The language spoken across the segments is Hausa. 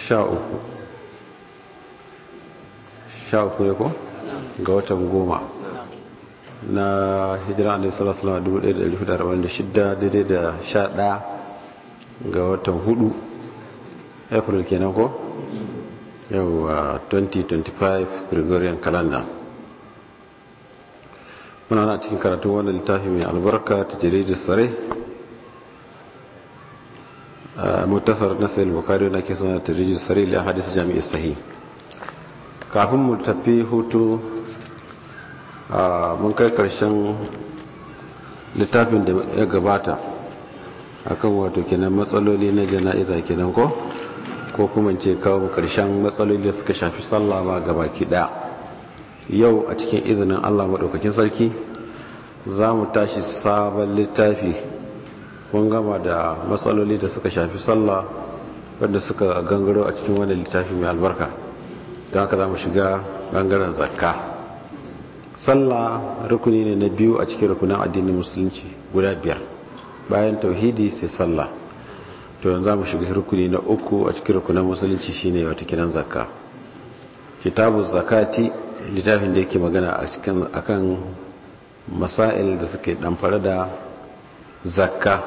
sha uku sha uku ne ko ga watan goma na hijira alaihi sallallahu alaihi wasallam 1446 daidai da sha ɗaya ga watan hudu april kenan ko yau 2025 gregorian calendar muna na cikin karatun wannan littafi mai albarka ta jaridar sare mutasar na sayil bukari na ke suna ta jaridar sare liya hadisi jami'i sahi kafin mu tafi hutu mun kai karshen littafin da ya gabata akan wato kenan matsaloli na jana'iza kenan ko ko kuma ce kawo karshen matsaloli da suka shafi sallah ba gabaki daya yau a cikin izinin Allah maɗaukakin sarki za mu tashi sabon littafi kun gama da matsaloli da suka shafi sallah wadda suka gangaro a cikin wani littafi mai albarka don haka za mu shiga bangaren zakka sallah rukuni ne na biyu a cikin rukunan addinin musulunci guda biyar bayan tauhidi sai sallah to yanzu za mu shiga rukuni na uku a cikin rukunan musulunci shine wata kiran zakka kitabu zakati littafin da yake magana a cikin akan masail da suke damfare da zakka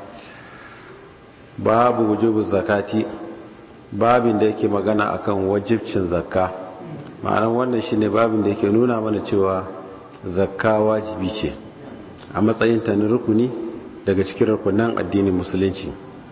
babu wujubu zakati babin da yake magana akan wajibcin zakka ma'anar wannan shine babin da yake nuna mana cewa zakka wajibi ce a matsayin ta na rukuni daga cikin rukunan addinin musulunci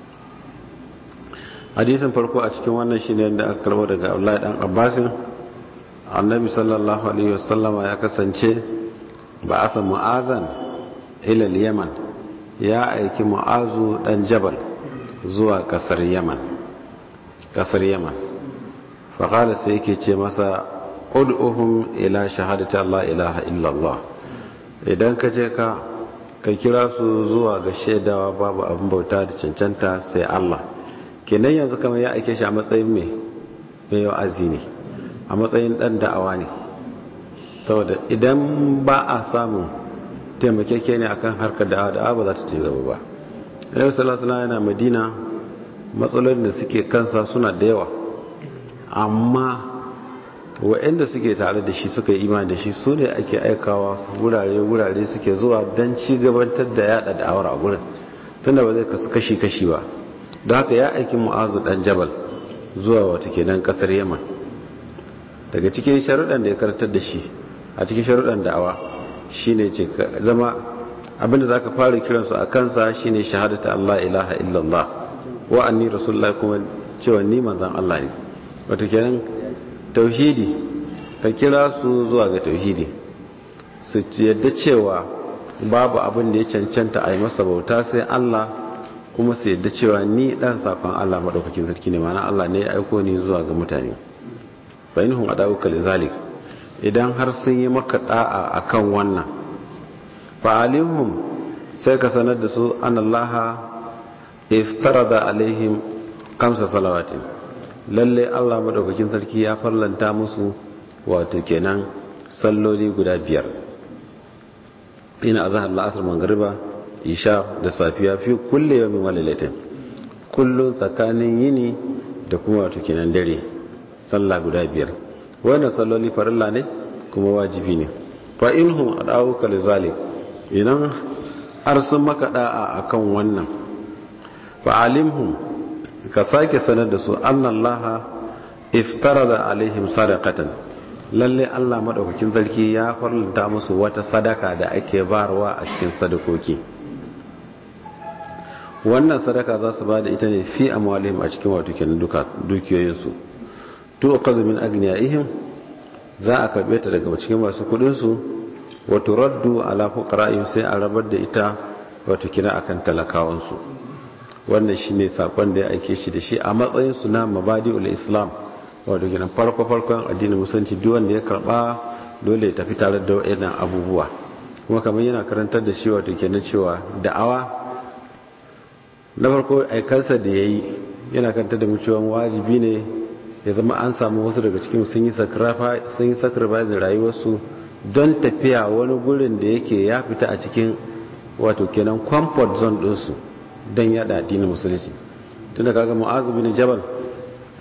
hadisin farko a cikin wannan shine da aka karbo daga Abdullahi dan Abbasin annabi sallallahu alaihi wasallama ya kasance ba asa mu'azan ilal yaman ya aiki mu'azu dan jabal zuwa kasar yaman kasar yaman faƙala sai yake ce masa ud'uhum ila shahadati Allah ilaha illallah idan ka je ka ka kira su zuwa ga shaidawa babu abin bauta da cancanta sai Allah kenan yanzu kamar ya aike shi a matsayin mai mai wa'azi ne a matsayin dan da'awa ne saboda idan ba a samun taimakeke ne akan harkar da'awa da'awa ba za ta ci gaba ba yau salasala yana madina matsalolin da suke kansa suna da yawa amma waɗanda suke tare da shi suka yi imani da shi su ne ake aikawa wurare-wurare suke zuwa don ci gabatar da yada da'awar a gurin tunda ba zai kasu kashi-kashi ba don haka ya aiki mu'azu dan jabal zuwa wata kenan kasar yaman daga cikin sharuɗan da ya karantar da shi a cikin sharuɗan da'awa shine ce zama abinda zaka fara kiransu a kansa shine shahadata Allah ilaha illallah wa anni rasulullah kuma cewa ni manzon Allah ne wato kenan tauhidi ka kira su zuwa ga tauhidi su yadda cewa babu abin da ya cancanta a yi masa bauta sai Allah kuma su yadda cewa ni dan sakon Allah madaukakin sarki ne ma'ana Allah ne ya aiko ni zuwa ga mutane bainahum adawuka lizalik idan har sun yi maka da'a akan wannan fa alimhum sai ka sanar da su anallaha iftarada alaihim kamsa salawatin lalle Allah madaukakin sarki ya farlanta musu wato kenan salloli guda biyar ina azhar la'asr magriba isha da safiya fi kulle yawmin wa lailatin kullun tsakanin yini da kuma wato kenan dare sallah guda biyar wannan salloli farilla ne kuma wajibi ne fa inhum adawuka lizalik idan har sun maka da'a akan wannan fa alimhum ka sake sanar da su annallaha iftarada alaihim sadaqatan lalle Allah madaukakin sarki ya farlanta musu wata sadaka da ake barwa a cikin sadakoki wannan sadaka za su bada ita ne fi amwalihim a cikin wato kenan duka dukiyoyinsu to akazu min agniyaihim za a karbe ta daga cikin masu kudin su wato raddu ala fuqara'ihim sai a rabar da ita wato kina akan talakawan su wannan shine sakon da ya aike shi da shi a matsayin su na mabadi'ul islam wato kina farko farkon addinin musulunci duk wanda ya karba dole ya tafi tare da wayannan abubuwa kuma kamar yana karantar da shi wato kenan cewa da'awa na farko aikansa da yayi yana karantar da mu cewa wajibi ne ya zama an samu wasu daga cikin sun yi sacrifice rayuwarsu don tafiya wani gurin da yake ya fita a cikin wato kenan comfort zone ɗinsu don yada addinin musulunci tunda kaga mu'azu bin jabal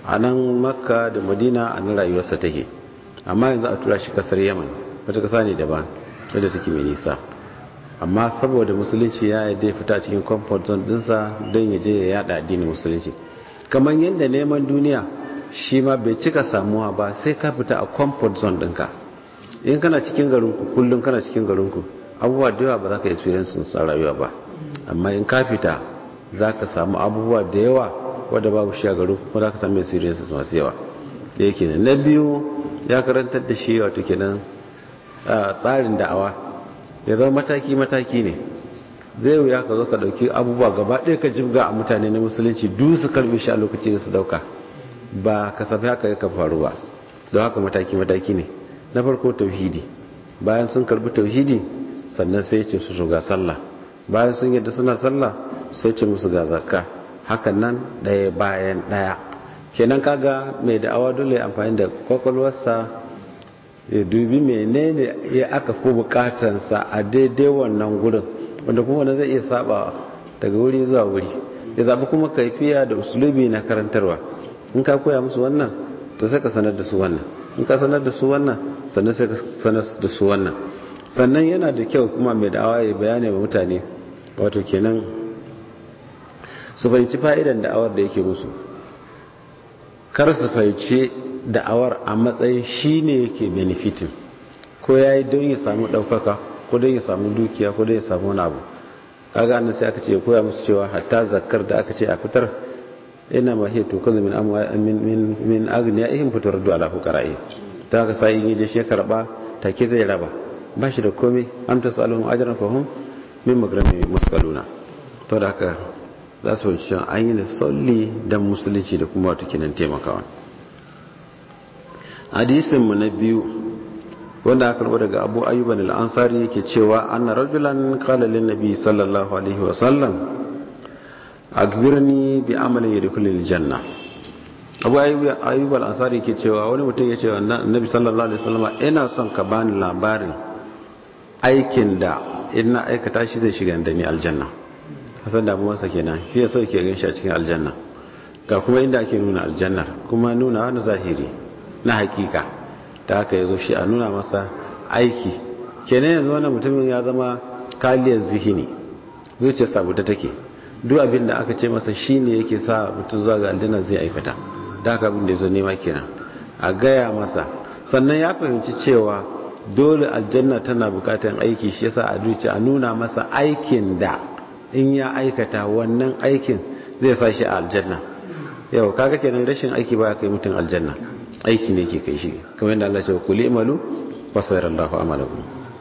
a nan makka da madina a nan rayuwarsa take amma yanzu a tura shi kasar yaman wata kasa ne daban wadda take mai nisa amma saboda musulunci ya yi fita cikin comfort zone dinsa don ya je ya yada addinin musulunci kamar yadda neman duniya shi ma bai cika samuwa ba sai ka fita a comfort zone ɗinka in kana cikin garinku kullum kana cikin garinku abubuwa da yawa ba za ka experience sun rayuwa ba amma in ka fita za ka samu abubuwa da yawa wadda babu shi a garin kuma za ka samu experiences masu yawa da yake na biyu ya karantar da shi wato kenan tsarin da'awa ya zama mataki-mataki ne zai wuya ka zo ka dauki abubuwa gaba ɗaya ka jibga a mutane na musulunci duk su karbe shi a lokaci da su dauka ba kasafai haka ya faru ba don haka mataki-mataki ne na farko tauhidi bayan sun karbi tauhidi sannan sai ce su ga sallah bayan sun yadda suna sallah sai ce musu ga zakka hakan nan ɗaya bayan ɗaya kenan kaga mai da'awa dole amfani da kwakwalwarsa ya dubi menene ya aka ko bukatansa a daidai wannan gurin wanda kuma wanda zai iya saba daga wuri zuwa wuri ya zaɓi kuma kaifiya da usulubi na karantarwa in ka koya musu wannan to sai ka sanar da su wannan in ka sanar da su wannan sannan sai ka sanar da su wannan sannan yana da kyau kuma mai da'awa ya bayani wa mutane wato kenan su fahimci fa'idan da'awar da yake musu kar su fahimci da'awar a matsayin shi ne yake benefitin ko ya yi don ya samu ɗaukaka ko don ya samu dukiya ko don ya samu wani abu kaga annan sai aka ce koya musu cewa hatta zakar da aka ce a fitar ina ma hiya to kazu min amwa min min agniya ihim fitar da ala fuqara'i ta haka sai in je shi karba take zai raba ba shi da komai am tasalun ajran fahum min magrami muskaluna to da haka za su wanci an yi da solli don musulunci da kuma wata kinan taimakawa hadisinmu na biyu wanda aka karbo daga abu ayyuban al'ansari yake cewa anna rajulan kalalin nabi sallallahu alaihi wasallam agbirni bi amalin yadkhulul janna abu ayyuban al'ansari yake cewa wani mutum ya ce wa nabi sallallahu alaihi wasallam ina son ka bani labarin aikin da ina aikata shi zai shiga da ni aljanna kasan damuwarsa kenan shi ya sauke gan shi a cikin aljanna ga kuma inda ake nuna aljannar kuma nuna wani zahiri na hakika ta haka ya zo shi a nuna masa aiki kenan yanzu wannan mutumin ya zama kaliyar zihini zuciyar sabuta take duk abin da aka ce masa shi ne yake sa mutum zuwa ga aljanna zai aikata da haka abin da ya zo nema kenan a gaya masa sannan ya fahimci cewa dole aljanna tana bukatar aiki shi yasa a zuciya a nuna masa aikin da in ya aikata wannan aikin zai sa shi a aljanna yau kaga kenan rashin aiki ba kai mutum aljanna aiki ne ke kai shi kamar yadda Allah ya ce kuli imalu wa sayyarallahu amalakum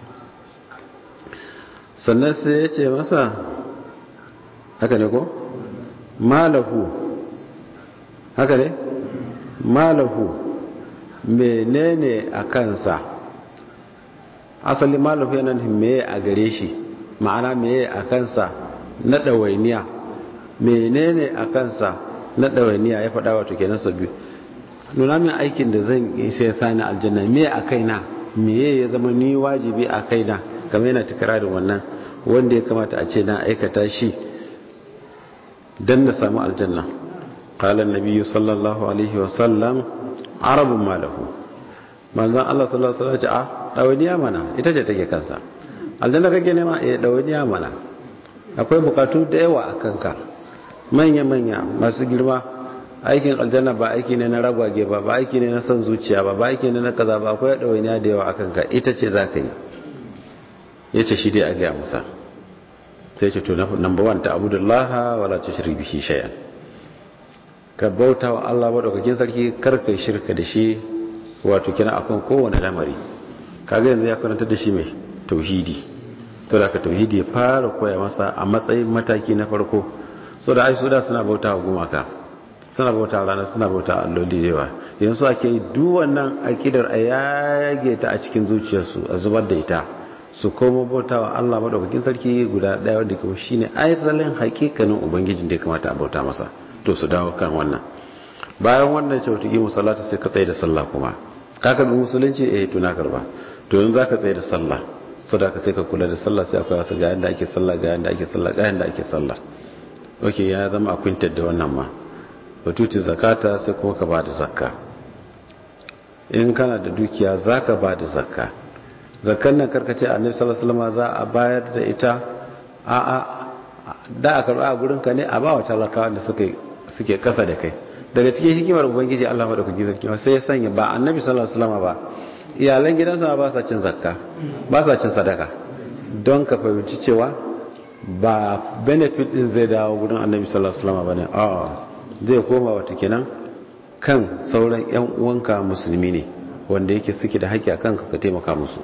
sannan sai ya ce masa haka ne ko malahu haka ne malahu menene a kansa asali malahu yana meye a gare shi ma'ana meye a kansa na ɗawainiya menene a kansa na ɗawainiya ya faɗa wato kenan sau biyu nuna min aikin da zan sai sani aljanna me a kaina meye ya zama ni wajibi a kaina kamar yana tikirarin wannan wanda ya kamata a ce na aikata shi don na samu aljanna qala nabiyyu sallallahu alaihi wa sallam arabun malahu manzon Allah sallallahu alaihi wa sallam ce a ɗawainiya mana ita ce take kansa aljanna kake nema eh ɗawainiya mana akwai bukatu da yawa a kanka manya-manya masu girma aikin aljanna ba aiki ne na ragwage ba ba aiki ne na son zuciya ba ba aiki ne na kaza ba akwai ɗawainiya da yawa a kanka ita ce za ka yi ya ce shi dai a gaya musa sai ce to number one ta abudullaha wala ta shirki bishi shayan ka bauta wa allah maɗaukakin sarki kar ka shirka da shi wato kina akan kowane lamari kaga yanzu ya karanta da shi mai tauhidi to da ka tauhidi ya fara koya masa a matsayin mataki na farko so da ai su da suna bauta wa gumaka suna bauta rana suna bauta alloli da yawa yanzu ake yi duk wannan akidar a yage ta a cikin zuciyarsu a zubar da ita su koma bauta wa Allah madaukakin sarki guda daya wanda kuma shine asalin hakikanin ubangijin da ya kamata a bauta masa to su dawo kan wannan bayan wannan cautaki musallata sai ka tsaye da sallah kuma ka karbi musulunci eh to na karba to yanzu zaka tsaye da sallah saboda ka sai ka kula da sallah sai akwai wasu ga yanda ake sallah ga yanda ake sallah ga yanda ake sallah okay ya zama a kwintar da wannan ma batuti zakata sai kuma ka bada zakka in kana da dukiya zaka bada zakka zakkan nan karkace annabi sallallahu alaihi wasallam za a bayar da ita a a da a karba a gurin ka ne a ba wa talakawa da suke suke kasa da kai daga cikin hikimar ubangiji Allah madaukakin sarki sai ya sanya ba annabi sallallahu alaihi wasallam ba iyalan gidansa ba sa cin zakka ba sa cin sadaka don ka fahimci cewa ba benefit din zai dawo gudun annabi sallallahu alaihi wasallam bane a zai koma wata kenan kan sauran yan uwanka musulmi ne wanda yake suke da haƙƙi akan ka taimaka musu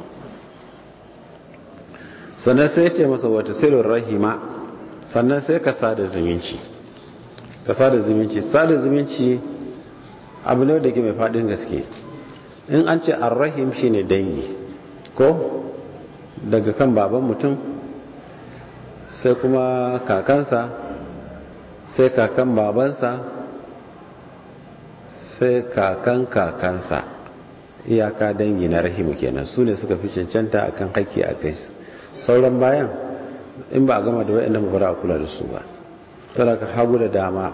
sannan sai ya ce masa wata sirrin rahima sannan sai ka sada zumunci ka sada zumunci sada zumunci abu ne da ke mai faɗin gaske in an ce arrahim shine dangi ko daga kan baban mutum sai kuma kakansa sai kakan babansa sai kakan kakansa iyaka dangi na rahimu kenan su ne suka fi cancanta akan haƙƙi a kai sauran bayan in ba a gama da wa'in ba a kula da su ba tana ka hagu da dama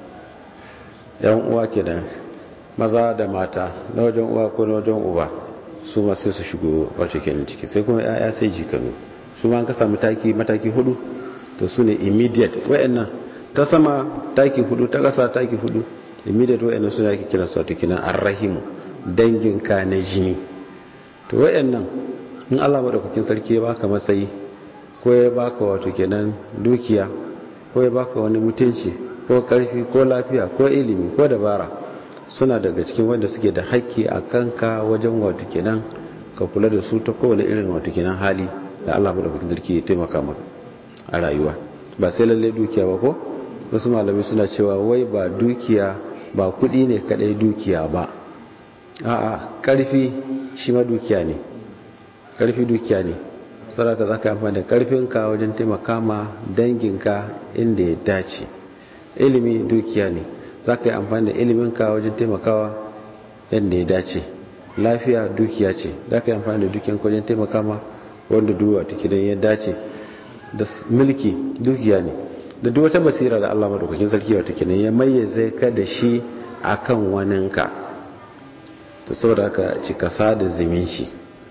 yan uwa kenan maza da mata na wajen uwa ko na wajen uba su ma sai su shigo wace kenan ciki sai kuma ya'ya sai jikanu su ma an ka samu taki mataki hudu to su ne immediate wa'annan ta sama taki hudu ta kasa taki hudu immediate wa'annan su ne ake kira su wato kenan arrahimu dangin ka na jini to wa'annan in Allah madaukakin sarki ya baka matsayi ko ya baka wato kenan dukiya ko ya baka wani mutunci ko karfi ko lafiya ko ilimi ko dabara suna daga cikin wanda suke da haƙƙi a kanka wajen wato kenan ka kula da su ta kowane irin wato kenan hali da Allah madaukakin sarki ya taimaka maka a rayuwa ba sai lalle dukiya ba ko wasu malamai suna cewa wai ba dukiya ba kuɗi ne kadai dukiya ba a'a karfi shi ma dukiya ne karfi dukiya ne saraka zaka amfani da karfinka wajen taimaka ma danginka inda ya dace ilimi dukiya ne za ka yi amfani da iliminka wajen taimakawa yadda ya dace lafiya dukiya ce za ka yi amfani da dukiyanka wajen taimaka ma wanda duwa ta kidan ya dace da mulki dukiya ne da duk wata basira da Allah madaukakin sarki wata kidan ya mayyaze ka da shi akan waninka to saboda haka ci kasa da zumunci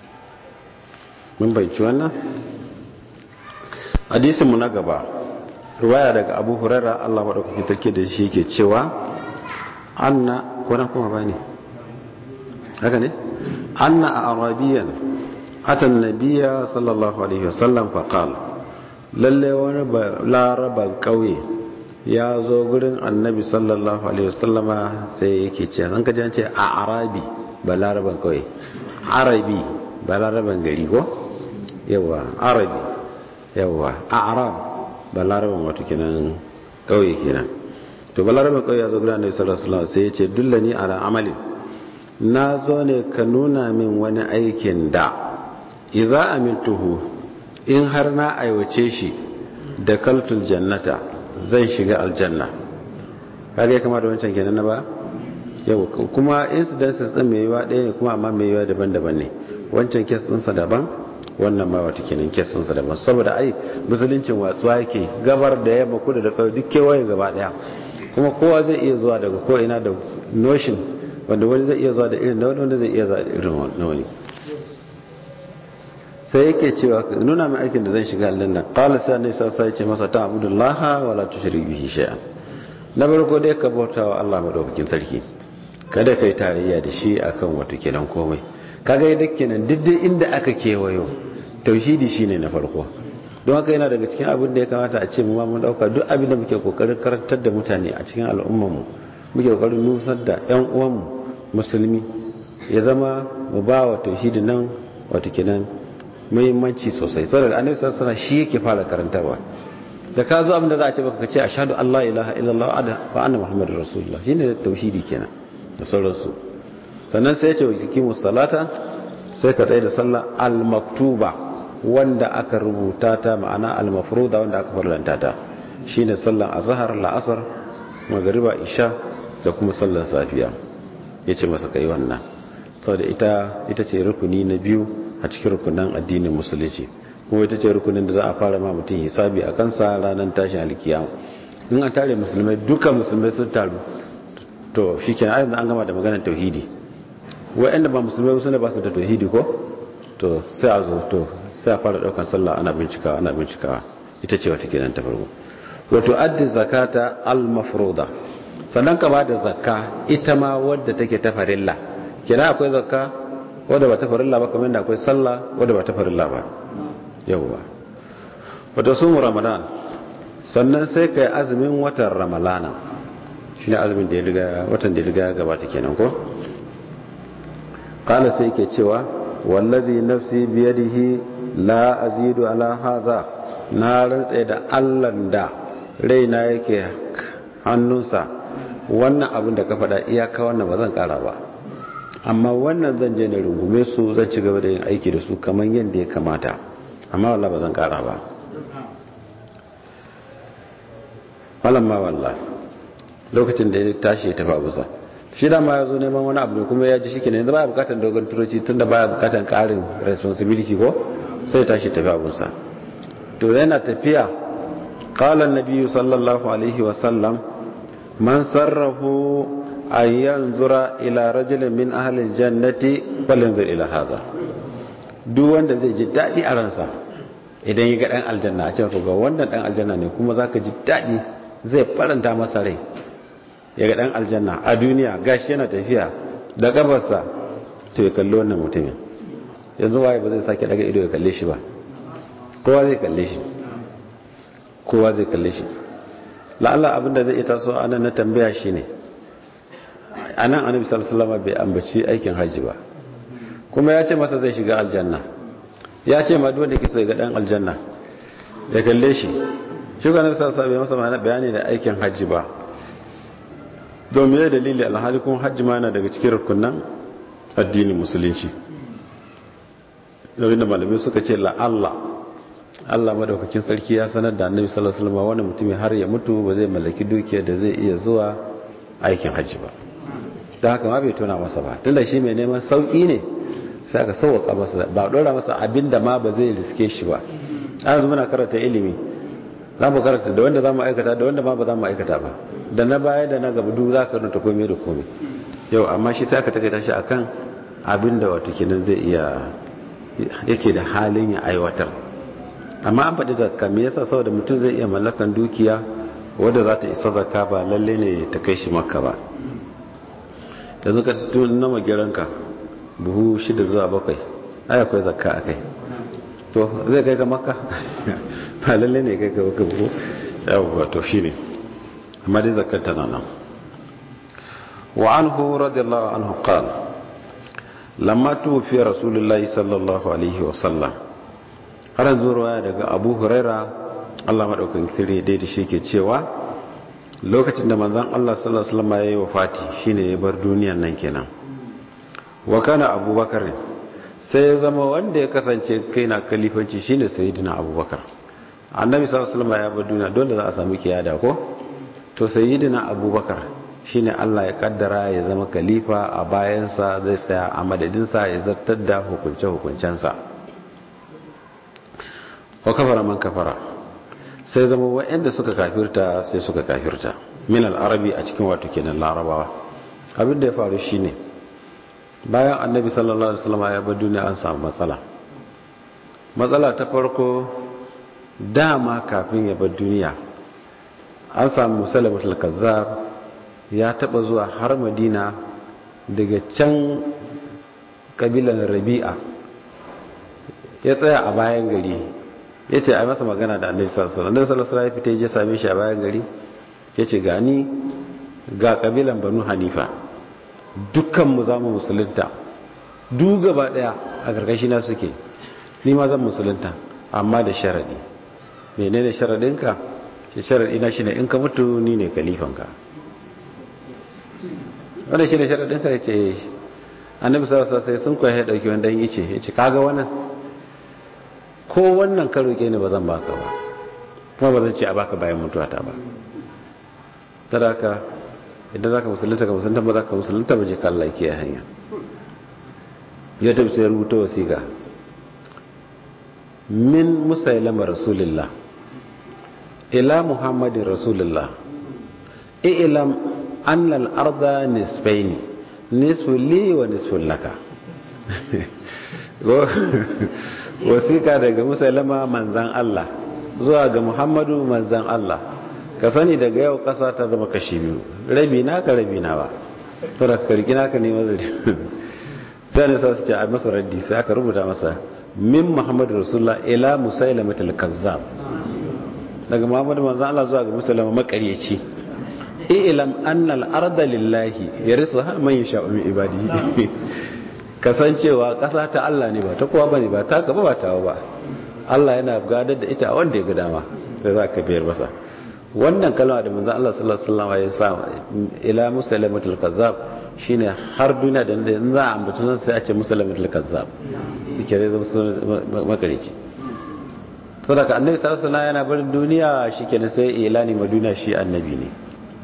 mun bayyana wannan hadisin mu na gaba ruwaya daga abu hurara allah maɗaukakin tarki da shi ke cewa anna kuna kuma ba ne haka ne anna a arabiyan atan nabiya sallallahu alaihi wasallam faƙal lalle wani laraban ƙauye ya zo gurin annabi sallallahu alaihi wasallama sai yake ce zan kaji ce a arabi ba laraban ƙauye arabi ba laraban gari ko yawa arabi yawa a arab balaraban wato kenan kauye kenan to balaraban kauye ya zo gudanar da sallallahu alaihi sai ya ce dullani ala amalin na zo ne ka nuna min wani aikin da idza amintuhu in har na aiwace shi da kaltul jannata zan shiga aljanna kage kama da wancan kenan na ba yau kuma incidences din mai yiwa ɗaya ne kuma amma mai yiwa daban-daban ne wancan kes ɗinsa daban wannan ma wata kenan kesinsa daban saboda ai musuluncin watsuwa yake gabar da yamma kudu da kawai duk kewaye gaba daya kuma kowa zai iya zuwa daga ko ina da notion wanda wani zai iya zuwa da irin na wani wanda zai iya zuwa da irin na wani sai yake cewa nuna mai aikin da zan shiga aljanna qala sai ne sai sai ce masa ta abudullaha wala tushrik bihi shay'an na farko dai ka bauta wa Allah madaukakin sarki kada kai tarayya da shi akan wato kenan komai kaga yadda kenan diddin inda aka kewayo tauhidi shine na farko don haka yana daga cikin abin da ya kamata a ce mu ma mun dauka duk abin da muke kokarin karantar da mutane a cikin al'ummar mu muke kokarin nusar da ƴan uwan mu musulmi ya zama mu ba wa tauhidi nan wato kenan muhimmanci sosai saboda annabi sallallahu alaihi wasallam shi yake fara karantarwa da ka zo abin da za a ce baka ce ashhadu an la ilaha illallah wa anna muhammadur rasulullah shine tauhidi kenan da sauransu sannan sai ya ce wa kikimus salata sai ka tsaye da sallah al-maktuba wanda aka rubuta ta ma'ana al-mafruda wanda aka farlanta ta shine sallan azhar la'asar magriba isha da kuma sallan safiya yace masa kai wannan saboda ita ita ce rukuni na biyu a cikin rukunan addinin musulunci kuma ita ce rukunin da za a fara ma mutum hisabi a kansa ranar tashin alkiyama in an tare musulmai duka musulmai sun taru to shi kenan ayyana an gama da maganar tauhidi wa'anda ba musulmai sune ba su da tauhidi ko to sai a zo to sai a fara daukan sallah ana bincikawa ana bincikawa ita ce wata kenan ta farko wato addi zakata al-mafruda sannan ka bada zakka ita ma wadda take ta farilla kina akwai zakka wadda ba ta farilla ba kamar yadda akwai sallah wadda ba ta farilla ba yawwa wato sun ramadan sannan sai kai azumin watan ramalana shine azumin da ya riga watan da ya riga gabata kenan ko qala sai yake cewa wallazi nafsi biyadihi la azidu ala hadha na rantse da Allah da raina yake hannunsa wannan abin da ka faɗa iyaka wannan ba zan ƙara ba amma wannan zan je na rungume su zan ci gaba da yin aiki da su kamar yadda ya kamata amma wallah ba zan ƙara ba ma wallah lokacin da ya tashi ya tafi abusa shi da ma ya zo neman wani abu ne kuma ya ji shi kenan yanzu baya bukatar dogon turoci tun da baya bukatar ƙarin responsibility ko sai tashi tafi abunsa to yana tafiya qala an-nabi sallallahu alaihi wa sallam man sarrahu an yanzura ila rajulin min ahli al-jannati falyanzur ila hadha duk wanda zai ji dadi a ransa idan ya ga dan aljanna a ce ko ga wannan dan aljanna ne kuma zaka ji dadi zai faranta masa rai ya ga dan aljanna a duniya gashi yana tafiya da gabarsa to ya kalli wannan mutumin yanzu waye ba zai sake daga ido ya kalle shi ba kowa zai kalle shi kowa zai kalle shi la'alla abinda zai ita so anan na tambaya shi ne anan annabi sallallahu alaihi wasallam bai ambaci aikin haji ba kuma ya ce masa zai shiga aljanna ya ce ma duk wanda ke so ga dan aljanna ya kalle shi shi ga annabi sallallahu alaihi wasallam masa bayani da aikin haji ba domin ya dalili alhali kun haji ma yana daga cikin rukunan addinin musulunci da malamai suka ce la'alla Allah madaukakin sarki ya sanar da annabi sallallahu alaihi wasallam wani mutumin har ya mutu ba zai mallaki dukiya da zai iya zuwa aikin hajji ba don haka ma bai tona masa ba tunda shi mai neman sauki ne sai aka sauwaka masa ba dora masa abin da ma ba zai riske shi ba an yanzu muna karanta ilimi za mu karanta da wanda za mu aikata da wanda ma ba za mu aikata ba da na baya da na gaba duk za ka karanta komai da komai yau amma shi sai aka takaita shi akan abin da wato kenan zai iya yake da halin ya aiwatar amma an faɗi zakka me yasa saboda mutum zai iya mallakan dukiya wadda za ta isa zakka ba lalle ne ta kai shi makka ba yanzu ka tuna magiranka buhu shida zuwa bakwai ai akwai zakka a kai to zai kai ka makka ba lalle ne kai ka buhu yawon to shi ne amma dai zakkar tana nan wa anhu radiyallahu anhu qala lamma tufi rasulullahi sallallahu alaihi wasallam har yanzu ruwaya daga abu huraira allah maɗaukan kiri dai da shi ke cewa lokacin da manzan allah sallallahu alaihi wasallam ya yi wa fati shine ya bar duniyan nan kenan wa kana abubakar sai ya zama wanda ya kasance kai na kalifanci shine sayyidina abubakar annabi sallallahu alaihi wasallam ya bar duniya dole za a samu kiyada ko to sayyidina abubakar shine Allah ya kaddara ya zama khalifa a bayansa zai tsaya a madadinsa ya zartar da hukunce-hukuncensa wa kafara man kafara sai zama wa'anda suka kafirta sai suka kafirta min al-arabi a cikin wato kenan larabawa abin da ya faru shine bayan annabi sallallahu alaihi wasallam ya bar duniya an samu matsala matsala ta farko dama kafin ya bar duniya an samu musalamatul kazzab ya taba zuwa har madina daga can kabilan rabi'a ya tsaya a bayan gari ya ce a masa magana da annabi sallallahu alaihi wasallam ya fita ya same shi a bayan gari ya ce gani ga kabilan banu hanifa dukkanmu za mu musulunta duk gaba daya a karkashi na suke ni ma zan musulunta amma da sharadi menene sharadinka ce sharadi na shine in ka mutu ni ne kalifanka wanda shi ne sharaɗin ka ce annabi sarasa sai sun kwaye ya ɗauki wanda yi ce ya ce kaga wannan ko wannan ka roƙe ne ba zan baka ba kuma ba zan ce a baka bayan mutuwa ta ba tara ka idan za ka musulunta ka musulunta ba za ka musulunta ba je ka Allah ke hanya ya tafi sai rubuta wasiƙa min musailama rasulillah ila muhammadin rasulillah ilam annal arda nisfaini nisfu li wa nisfu laka wasiƙa daga musulama manzan Allah zuwa ga muhammadu manzan Allah ka sani daga yau ƙasa ta zama kashi biyu rabi na ka rabi na ba tura karki naka ne mazari sai ne sa su ce a masa raddi sai aka rubuta masa min muhammadu rasulullah ila musailama kazzab daga muhammadu manzan Allah zuwa ga musulama makaryaci ilam annal arda lillahi yarisuha man yasha'u min ibadihi kasancewa ƙasa ta Allah ne ba ta kowa bane ba ta gaba ba ta ba Allah yana gadar da ita wanda ya ga dama da za ka biyar masa wannan kalma da manzon Allah sallallahu alaihi wasallam ya sa ila musalamatul kazzab shine har duniya da in za a ambaci nan sai a ce musalamatul kazzab yake da zama makarici saboda annabi sallallahu alaihi wasallam yana barin duniya shikenan sai ilani ma duniya shi annabi ne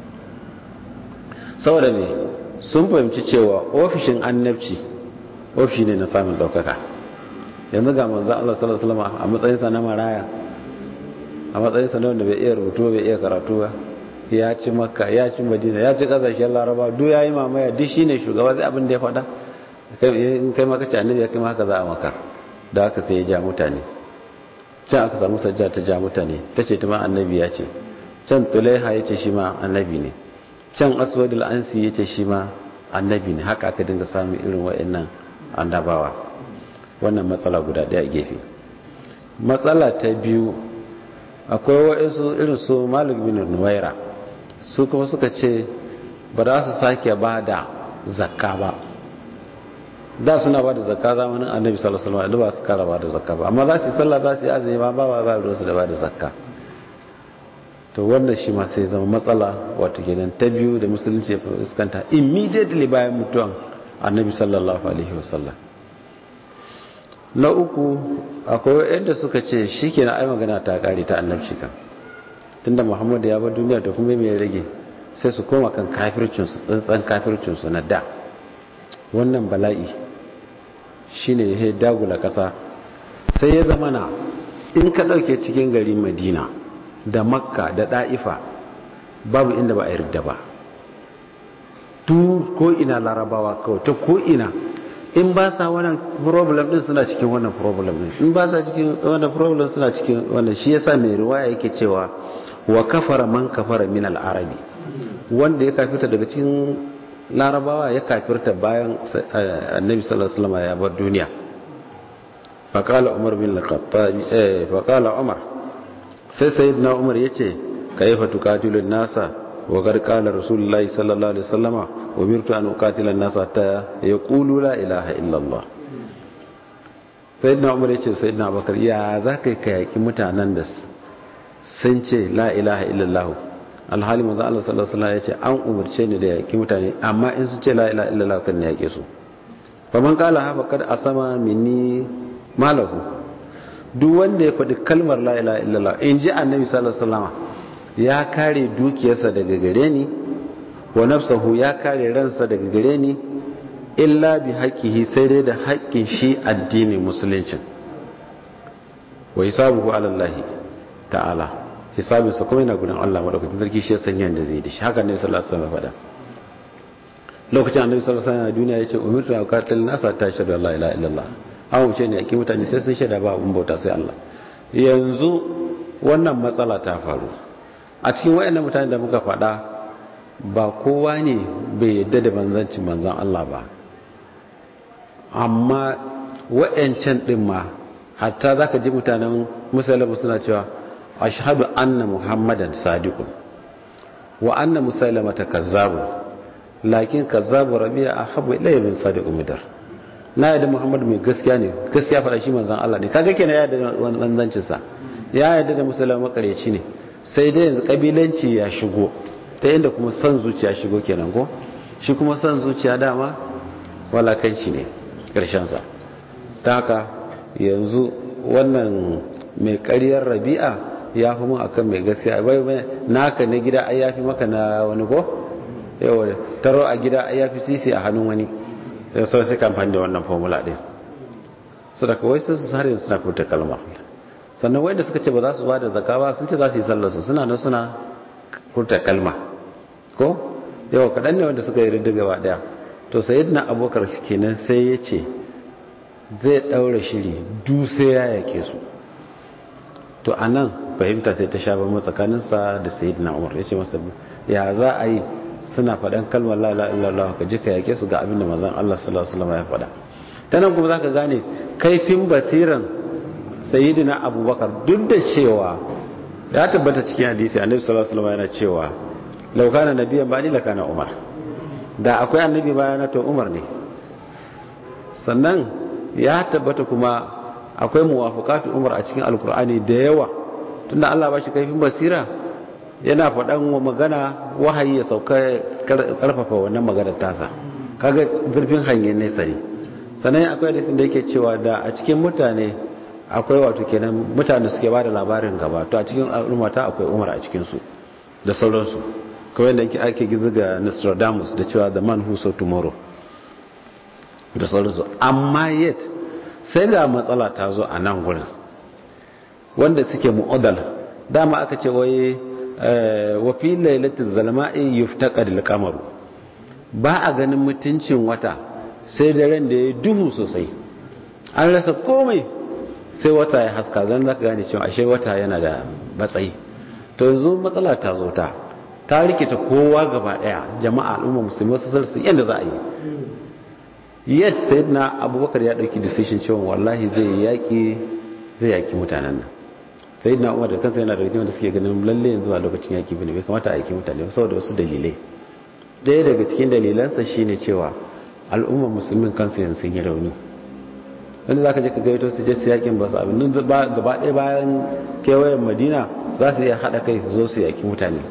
saboda me sun fahimci cewa ofishin annabci ofishi ne na samun daukaka yanzu ga manzan Allah sallallahu alaihi wasallam a matsayinsa na maraya a matsayinsa na wanda bai iya rubutu bai iya karatu ba ya ci makka ya ci madina ya ci kasashen laraba duk ya yi mamaya duk shine shugaba sai abin da ya faɗa in kai maka ci annabi ya kai maka za a maka da haka sai ya ja mutane can aka samu sajja ta ja mutane ta ce ta ma annabi ya ce can tulaiha ya ce shi ma annabi ne can aswadul ansi ya ce shi ma annabi ne haka aka dinga samun irin wa'annan annabawa wannan matsala guda daya gefe matsala ta biyu akwai wa'insu irin su malik bin nuwaira su kuma suka ce ba za su sake ba da zakka ba da suna ba da zakka zamanin annabi sallallahu alaihi wasallam ba su kara ba da zakka ba amma za su yi sallah za su yi azumi ma ba ba ba su da ba da zakka to wannan shi ma sai zama matsala wato kenan ta biyu da musulunci ya fuskanta immediately bayan mutuwan annabi sallallahu alaihi wasallam na uku akwai yadda suka ce shi ke na ai magana ta kare ta annabci kan tunda muhammadu ya bar duniya da kuma mai rage sai su koma kan kafircinsu tsantsan kafircinsu na da wannan bala'i shi ne ya dagula ƙasa sai ya zama na in ka ɗauke cikin gari madina da makka da ɗa'ifa babu inda ba a yarda ba tu ko ina larabawa kawai ta ko ina in ba sa wannan problem din suna cikin wannan problem din in ba sa cikin wannan problem suna cikin wannan shi yasa mai riwaya yake cewa wa kafara man kafara min al-arabi wanda ya kafirta daga cikin larabawa ya kafirta bayan annabi sallallahu alaihi wasallam ya bar duniya faqala umar bin al-khattab eh faqala umar sai sayyidina umar yace kayfa tuqatilun nasa وقد قال رسول الله صلى الله عليه وسلم أمرت أن أقاتل الناس حتى يقولوا لا إله إلا الله سيدنا عمر يقول سيدنا أبو بكر يا ذاك كيكي متعنان دس سنچه لا إله إلا الله alhali manzo Allah sallallahu alaihi wasallam yace an umurce ni da yaki mutane amma in su ce la ilaha illallah kan ne yake su faman qala ha faqad asama minni malahu duk wanda ya faɗi kalmar la ilaha illallah in ji annabi sallallahu alaihi wasallam ya kare dukiyarsa daga gare ni wa nafsahu ya kare ransa daga gare ni illa bi haqqihi sai dai da haƙƙin shi addinin musulunci wa hisabuhu ala Allah ta'ala hisabin sa kuma yana gurin Allah madaukakin sarki shi ya san yanda zai da shi haka ne sallallahu alaihi wasallam faɗa lokacin annabi sallallahu alaihi wasallam duniya yace umirtu an qatil nasa ta shahadu la ilaha illallah an wuce ne yake mutane sai sun shaida ba abun bauta sai Allah yanzu wannan matsala ta faru a cikin wayannan mutane da muka faɗa ba kowa ne bai yadda da manzancin manzan Allah ba amma wayancan din ma hatta zaka ji mutanen musulmi suna cewa ashhadu anna muhammadan sadiqun wa anna musailamata kazzabun lakin kazzabu rabi'a ahabbu ilayya min sadiqu midar na yadda muhammadu mai gaskiya ne gaskiya faɗa shi manzan Allah ne kaga kenan ya yadda manzancin sa ya yadda da musulmi makareci ne sai dai yanzu kabilanci ya shigo ta inda kuma son zuciya shigo kenan ko shi kuma son zuciya dama walakanci ne sa ta haka yanzu wannan mai karyar rabi'a ya fi mun akan mai gaskiya bai bai naka na gida ai yafi maka na wani ko yawa taro a gida ai yafi sisi a hannun wani sai sai sai kamfani da wannan formula din su da kawai sun su har yanzu suna furta kalma sannan wanda suka ce ba za su ba da zaka ba sun ce za su yi sallarsu suna nan suna furta kalma ko yawa kaɗan ne wanda suka yi ridda gaba ɗaya to sayyidina abubakar kenan sai ya ce zai ɗaura shiri du sai ya yake su to a nan fahimta sai ta sha bamban tsakaninsa da sayyidina umar ya ce masa ya za a yi suna faɗan kalmar la ilaha illallah ka je ka yake su ga abin da manzon Allah sallallahu alaihi wasallam ya faɗa ta nan kuma zaka gane kaifin basiran sayyidina abubakar duk da cewa ya tabbata cikin hadisi annabi sallallahu alaihi wasallam yana cewa law kana nabiyyan ba ni la kana umar da akwai annabi bayana to umar ne sannan ya tabbata kuma akwai muwafaqatu umar a cikin alkur'ani da yawa tunda Allah ba shi kaifin basira yana faɗan magana wahayi ya sauka karfafa wannan maganar tasa kaga zurfin hangen nesa ne sannan akwai hadisin da yake cewa da a cikin mutane akwai wato kenan mutane suke ba da labarin gaba to a cikin al'ummata akwai umar a cikinsu da sauransu kawai da ake gizo ga nostradamus da cewa the man who saw tomorrow da sauransu amma yet sai da matsala ta zo a nan gurin wanda suke mu'adal dama aka ce wai wa fi lailatul zalma'i yuftaqad al-qamaru ba a ganin mutuncin wata sai daren da ya duhu sosai an rasa komai sai wata ya haska zan zaka gane cewa ashe wata yana da matsayi to yanzu matsala ta zo ta ta rikita kowa gaba daya jama'a al'umma musulmi wasu sarsu yadda za a yi yadda sai na abubakar ya dauki decision cewa wallahi zai yaki zai yaki mutanen nan sai na umar da kansa yana da rikin da suke ganin lalle yanzu a lokacin yaki bane bai kamata a yaki mutane saboda wasu dalilai daya daga cikin dalilansa shine cewa al'ummar musulmin kansu yanzu sun yi rauni wanda za ka je ka gaito su je su yakin ba su abin gaba ɗaya bayan kewayen madina za su iya haɗa kai su zo su yaki mutane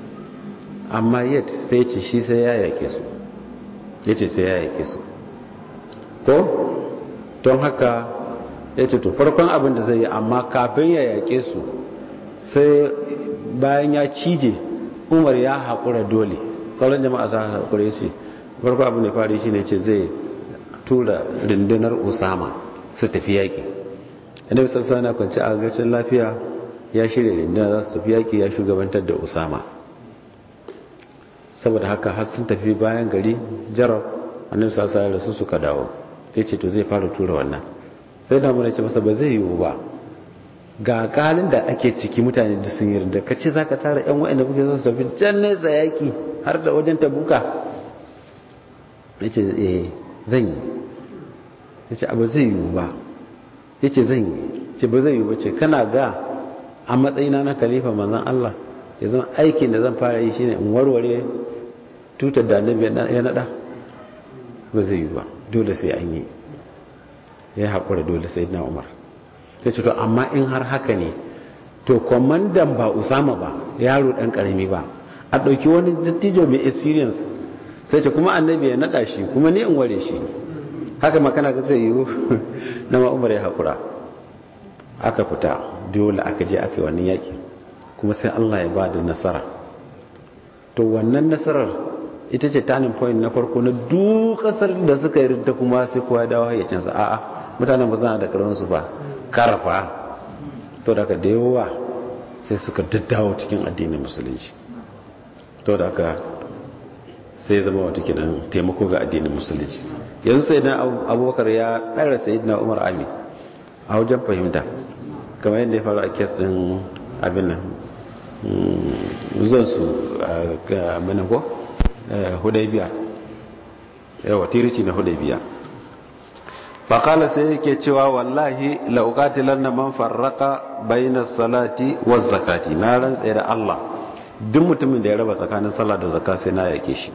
amma yet sai ce shi sai ya yake su ya ce sai ya yake su ko don haka ya ce to farkon abin da zai yi amma kafin ya yake su sai bayan ya cije umar ya haƙura dole sauran jama'a za a haƙura ya ce farko abin da fari shi ne ce zai tura rundunar usama su tafi yaƙi annabi sassa na kwanci a gacin lafiya ya shirya rundunar za su tafi yaƙi ya shugabantar da usama saboda haka har sun tafi bayan gari jarab annabi sassa ya rasu suka dawo sai ce to zai fara tura wannan sai da mun ce masa ba zai yiwu ba ga kalin da ake ciki mutane da sun yarda ka ce za ka tara yan wa'anda kuke zo su tafi can nesa yaƙi har da wajen tabuka ya ce eh zan yi ya ce abu zai yiwu ba ya ce zan yi ce ba zai yiwu ba ce kana ga a matsayina na kalifa manzan Allah ya zama aikin da zan fara yi shine in warware tutar da annabi ya nada ba zai yiwu ba dole sai an yi ya haƙura dole sai na umar sai ce to amma in har haka ne to kwamandan ba usama ba yaro ɗan ƙarami ba a ɗauki wani dattijo mai experience sai ce kuma annabi ya naɗa shi kuma ni in ware shi haka makana ga zai yiwu na ma'umar ya haƙura aka fita dole aka je aka yi wannan yaƙi kuma sai Allah ya ba da nasara to wannan nasarar ita ce turning point na farko na duk ƙasar da suka yi rinta kuma sai kowa dawo hayyacinsa a'a mutanen ba zana da karansu ba karfa to daga da yawa sai suka daddawo cikin addinin musulunci to da aka sai zama wata kinan taimako ga addinin musulunci yanzu sai na abubakar ya ɗara sai na umar ami a wajen fahimta kamar yadda ya faru a kes ɗin abin nan zan su ga abin ko hudaybiya yawa tirici na hudaybiya faƙala sai yake cewa wallahi la'uƙatilar na man farraka bayan salati wa zakati na rantse da Allah duk mutumin da ya raba tsakanin sallah da zakka sai na yake shi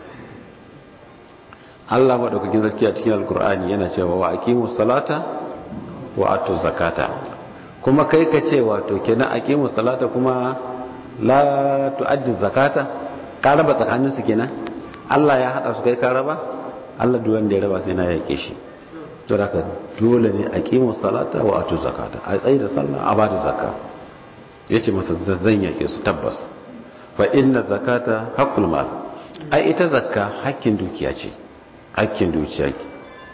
Allah maɗaukakin zarki a cikin alkur'ani yana cewa wa aqimu salata wa atu zakata kuma kai ka ce wato kenan aqimu salata kuma la tu'addi zakata ka raba tsakanin su kenan Allah ya hada su kai ka raba Allah duk wanda ya raba sai na yake shi to haka dole ne aqimu salata wa atu zakata a tsayi da sallah a bada zakka yace masa zan yake su tabbas fa inna zakata haqqul mal ai ita zakka hakkin dukiya ce hakkin dukiya ce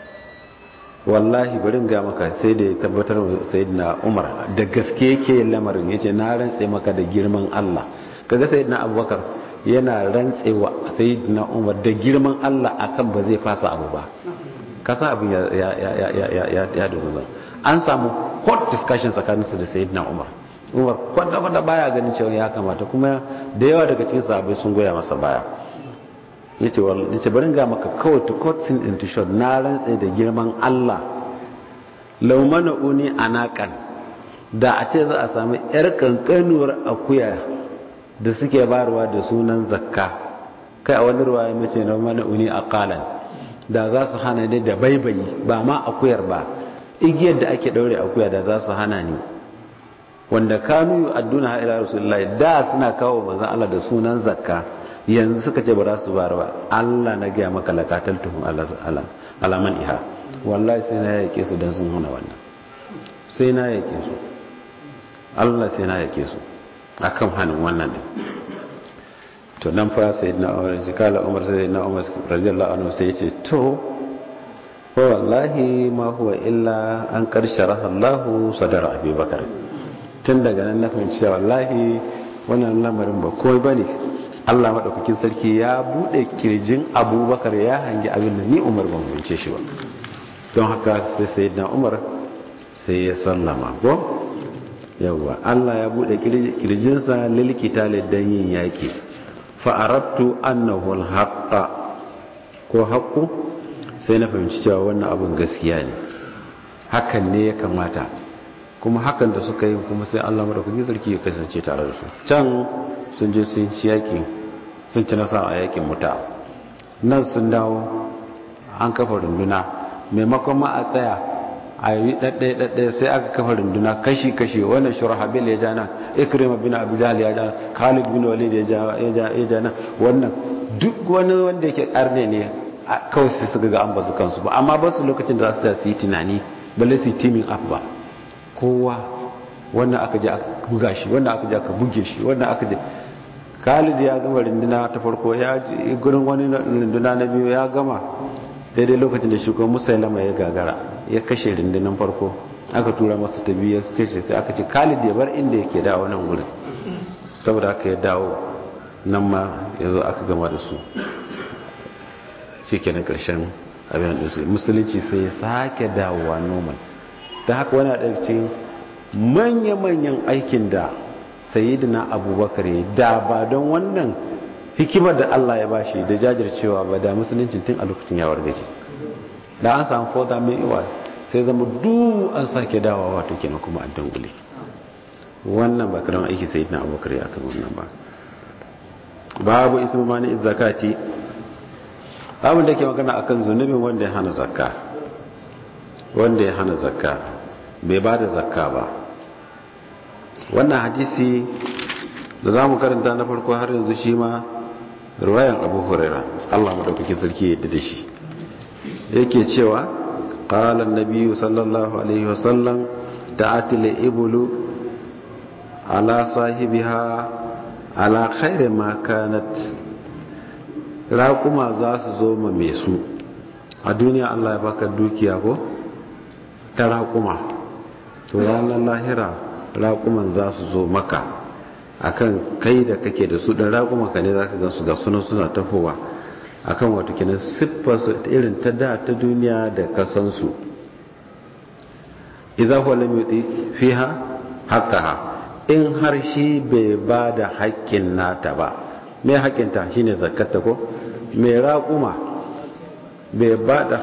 wallahi bari ga maka sai da ya tabbatar wa sayyidina Umar da gaske yake lamarin yace na rantse maka da girman Allah kaga sayyidina Abubakar yana rantsewa sayyidina umar da girman Allah akan ba zai fasa abu ba kasa abin ya ya ya ya ya ya dogo an samu hot discussion tsakanin su da sayyidina umar umar kwanda kwanda baya ganin cewa ya kamata kuma da yawa daga cikin sahabbai sun goya masa baya yace wallahi yace bari ga maka kawai to cut sin into short na rantse da girman Allah law uni anakan da a ce za a sami yar kankanuwar akuya da suke barwa da sunan zakka kai a wani ruwa ya mace na mana uni a kalan da za su hana ne da baibayi ba ma akuyar ba igiyar da ake daure akuya da za su hana ni wanda kanu adduna ha ila rasulullahi da suna kawo manzon Allah da sunan zakka yanzu suka ce ba za su bar ba Allah na gaya maka lakatal tuhum alaman iha wallahi sai na yake su dan sun hana wannan sai na yake su Allah sai na yake su akan hannun wannan ne to nan fa sai na umar shi kala umar sai na umar radiyallahu anhu sai ya ce to ko wallahi ma huwa illa an karshara Allah sadara Abi Bakar tun daga nan na fahimci cewa wallahi wannan lamarin ba komai bane Allah madaukakin sarki ya bude kirjin Abubakar ya hangi abin da ni Umar ban fahimce shi ba don haka sai sayyidina Umar sai ya sallama ko yawwa Allah ya bude kirjinsa lilkita dan yin yaki fa aradtu annahu alhaqqa ko haqqu sai na fahimci cewa wannan abin gaskiya ne hakan ne ya kamata kuma hakan da suka yi kuma sai Allah madaukakin sarki ya kasance tare da su can sun je sun ci yaki sun ci nasara a yakin muta nan sun dawo an kafa runduna maimakon ma a tsaya a yi ɗaɗɗaya ɗaɗɗaya sai aka kafa runduna kashi-kashi wannan shurahabil ya ja nan ikrima bin abu jahal ya ja khalid bin walid ya ja nan wannan duk wani wanda yake karne ne kawai sai suka ga an basu kansu ba amma ba su lokacin da za su yi tunani balle su yi teaming up ba kowa wannan aka je aka buga shi wannan aka je aka buge shi wannan aka je khalid ya gama runduna ta farko ya ji gurin wani runduna na biyu ya gama daidai lokacin da shugaban musailama ya gagara ya kashe rundunar farko aka tura masa ta biyu ya kashe sai aka ce khalid ya bar inda yake dawo nan gurin saboda aka ya dawo nan ma ya zo aka gama da su shi ke na ƙarshen abin da su musulunci sai ya sake dawowa normal ta haka wani a cikin manya-manyan aikin da sayidina abubakar ya da ba don wannan hikimar da Allah ya bashi da jajircewa ba da musulunci tun a lokacin yawar gaji da an samu foda mai iwa sai zama duk an sake dawa wato kenan kuma a dangule wannan ba karamin aiki sai na abubakar ya kan wannan ba babu ismu mani zakati babu da ke magana akan zunubin wanda ya hana zakka wanda ya hana zakka bai ba da zakka ba wannan hadisi da za mu karanta na farko har yanzu shi ma ruwayan abu huraira allah maɗaukakin sarki yadda da shi yake cewa ƙalar nabiyu sallallahu alaihi wasallam da atile ibulu ala sahibiha ala khairi makanat raƙuma za su zo ma mai su a duniya allah ya baka dukiya ko ta raƙuma to ranar lahira raƙuman za su zo maka akan kai da kake da su dan raguma ka ne zaka gansu ga sunan suna tafowa akan wato kenan siffar su irin ta da ta duniya da kasan su idza huwa lam yuti fiha haqqaha in har shi bai ba da haƙƙin nata ba me haƙƙin ta shine zakkata ko me raguma bai ba da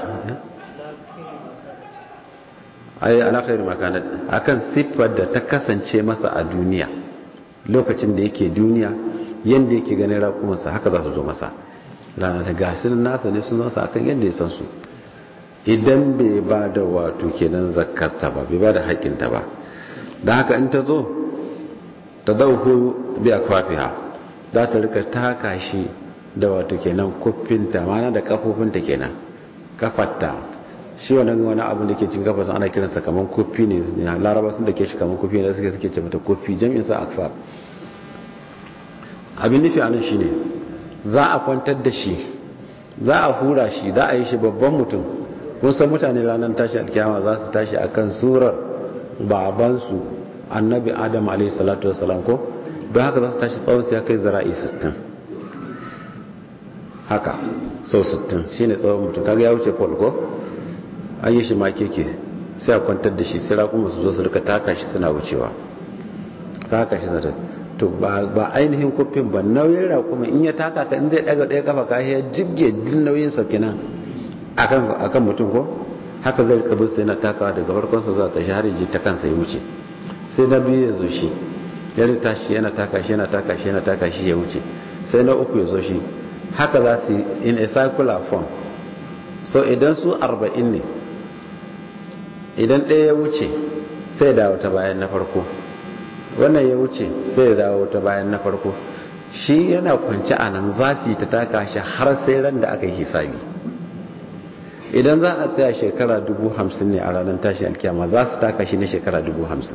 ayi ala khairu makanat akan siffar da ta kasance masa a duniya lokacin da yake duniya yadda yake ganin raƙumansa haka za su zo masa ranar da gashin nasa ne sun zasa akan yadda ya san su idan bai ba da wato kenan zakarta ba bai ba da haƙƙinta ba da haka in ta zo ta dauko biya kwafiha za ta rika taka shi da wato kenan kuffinta mana da kafofinta kenan kafatta shi wannan wani abu da ke cin kafa ana kiransa kamar kuffi ne laraba sun da ke shi kamar kuffi ne suke suke ce mata kuffi jami'in sa akfar abin nufi anan shine za a kwantar da shi za a hura shi za a yi shi babban mutum kun san mutane ranar tashi alkiyama za su tashi akan surar babansu annabi adam alaihi salatu wasalam ko don haka za su tashi tsawon su ya kai zara'i 60 haka sau 60 shine tsawon mutum kaga ya wuce pole ko an yi shi ma keke sai a kwantar da shi sai raƙuma su zo su rika taka shi suna wucewa taka shi zata to ba ainihin kufin ba nauyin raƙuma in ya taka ka in zai daga ɗaya kafa ka ya jibge din nauyin sa kenan akan mutum ko haka zai rika bin sai na takawa daga farkon sa zuwa ƙarshe har ji ta kansa ya wuce sai na biyu ya zo shi ya rita shi yana taka shi yana taka shi yana taka shi ya wuce sai na uku ya zo shi haka za su in a circular form so idan su arba'in ne idan ɗaya ya wuce sai dawo ta bayan na farko wannan ya wuce sai ya dawo ta bayan na farko shi yana kwanci a nan za su yi ta taka shi har sai ran da aka yi hisabi idan za a tsaya shekara dubu hamsin ne a ranar tashi alkiyama za su taka shi na shekara dubu hamsin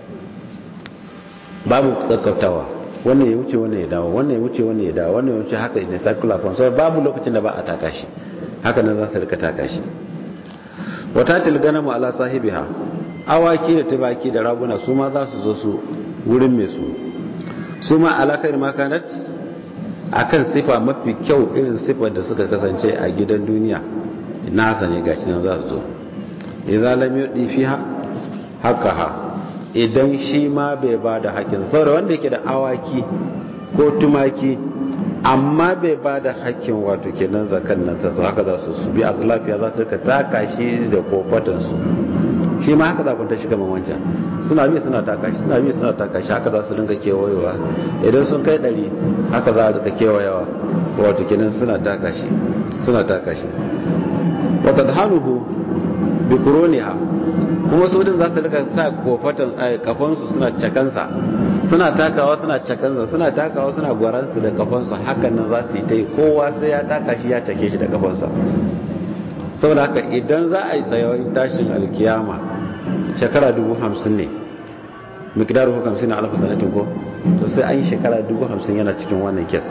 babu kakkautawa wannan ya wuce wannan ya dawo wannan ya wuce wannan ya dawo wannan ya wuce haka ne circular form sai babu lokacin da ba a taka shi haka nan za su rika taka shi wata tilganamu ala sahibiha awaki da tubaki da raguna su ma za su zo su wurin mai su su ma alakar makanat akan sifa mafi kyau irin sifar da suka kasance a gidan duniya nasa ne gashi nan za su zo idza lam yudi fiha haqqaha idan shi ma bai ba da haƙƙin saboda wanda yake da awaki ko tumaki amma bai ba da haƙƙin wato kenan zakan nan ta su haka za su su bi a lafiya za ta taka shi da kofatansu shi ma haka za ku ta shi kamar wancan suna bi suna taka shi suna bi suna taka shi haka za su dinga kewayewa idan sun kai ɗari haka za a dinga kewayewa wato kenan suna taka shi suna taka shi wata dhanuhu bi kuroniha kuma su din za su rika sa kofatan kafansu suna cakansa suna takawa suna cakansa suna takawa suna gwaransu da kafansu hakan nan za su yi ta yi kowa sai ya taka shi ya cake shi da kafansa saboda haka idan za a yi tsayawar tashin alkiyama shekara dubu hamsin ne mikidar hukamsin na alfa sanatin ko to sai an yi shekara dubu hamsin yana cikin wannan kes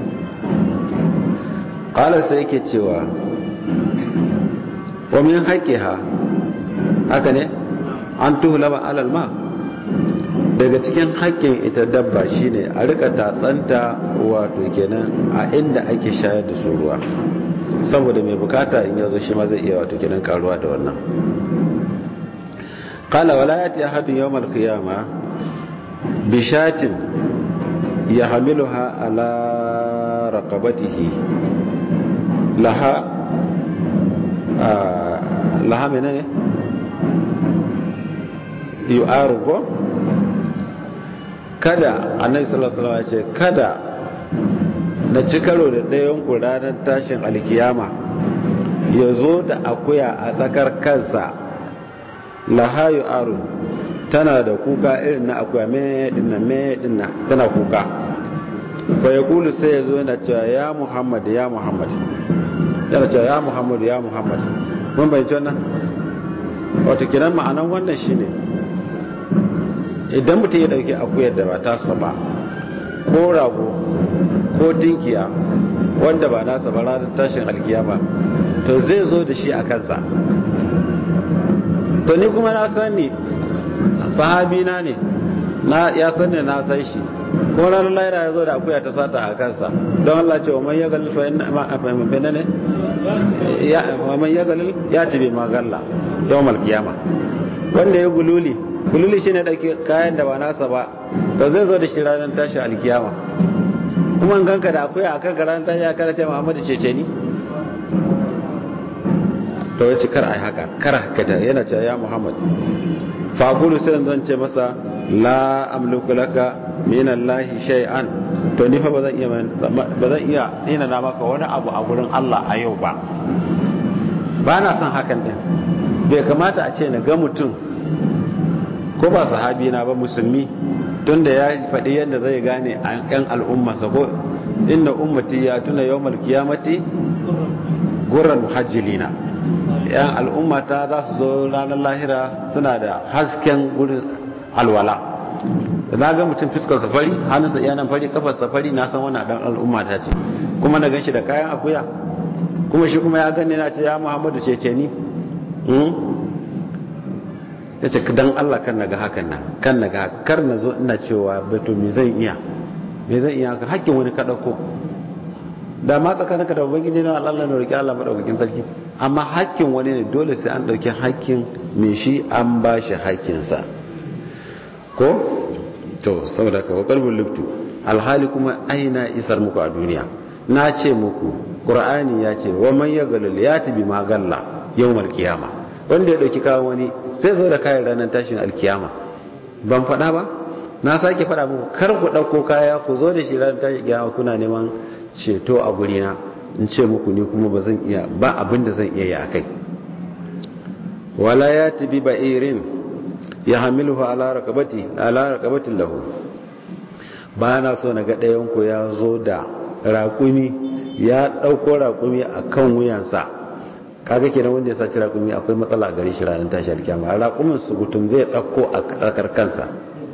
ƙalar sai yake cewa wa min haƙƙiha haka ne an tuhulaba alal ma daga cikin haƙƙin ita dabba shine a rika tatsanta wato kenan a inda ake shayar da su ruwa saboda mai bukata in yazo shi ma zai iya wato kenan karuwa da wannan qala wala yati ahadun yawm al-qiyama bishatin yahmiluha ala raqabatihi laha laha menene yu'aru ko kada annabi sallallahu alaihi wasallam ya ce kada na ci karo da ɗayan ku ranar tashin alkiyama ya zo da akuya a tsakar kansa laha yu'aru tana da kuka irin na akuya me dinna me dinna tana kuka fa yaqulu sai ya zo yana cewa ya muhammad ya muhammad yana cewa ya muhammad ya muhammad mun bayyana wannan wato kiran ma'anan wannan shine idan mutum ya dauki akuyar da ba tasa ba ko rago ko tinkiya wanda ba nasa ba ranar tashin alkiyama to zai zo da shi a kansa to ni kuma na sani sahabina ne na ya sani na san shi ko ranar laira ya zo da akuya ta sata a kansa don Allah ce wa man ya galil fa inna ma fa ne ya wa man ya galil ya tibi magalla yawmal qiyama wanda ya gululi gululi shine dauke kayan da ba nasa ba to zai zo da shi ranar tashi alkiyama kuma in ganka da akuya akan ranar tashi aka ce Muhammadu cece ni to yace kar ai haka kar haka da yana cewa ya Muhammad fa gulu sai zan ce masa la amliku laka min Allah shay'an to ni fa bazan iya bazan iya tsina na maka wani abu a gurin Allah a yau ba ba na son hakan din bai kamata a ce na ga mutum ko ba sahabi na ba musulmi tunda ya faɗi yadda zai gane a yan al'umma ko inna ummati ya tuna yawmal qiyamati gurran muhajjilina yan al'umma ta za su zo ranar lahira suna da hasken gurin alwala da na ga mutum fiskar safari hannunsa yanan fari kafar safari na san wani dan al'umma ta ce kuma na gan shi da kayan akuya kuma shi kuma ya gani na ce ya muhammadu ce ce ni ya ce dan allah kan na ga hakan nan kan na ga kar na zo ina cewa bato me zan iya me zan iya ka hakkin wani ka ɗauko da ma tsakaninka da ubangiji na Allah ne roki Allah madaukakin sarki amma hakkin wani ne dole sai an dauki hakkin me shi an ba shi hakkinsa ko to saboda ka wa qalbul lubtu alhali kuma aina isar muku a duniya na ce muku qur'ani ya ce wa man yagalul yati bima galla yawmal qiyama wanda ya dauki kawo wani sai zo da kayan ranar tashin alkiyama ban faɗa ba na sake faɗa muku kar ku ɗauko kaya ku zo da shi ranar tashin alkiyama kuna neman ceto a gurina in ce muku ni kuma ba zan iya ba abin da zan iya yi akai wala ya tabi ba'irin ya hamiluhu ala raqabati ala raqabatin lahu ba na so na ga ɗayan ku ya zo da raƙumi ya ɗauko raƙumi a kan wuyansa kaga kenan wanda ya saci raƙumi akwai matsala a gare shi ranar tashi alkiyama raƙumin su gutum zai ɗauko a tsakar kansa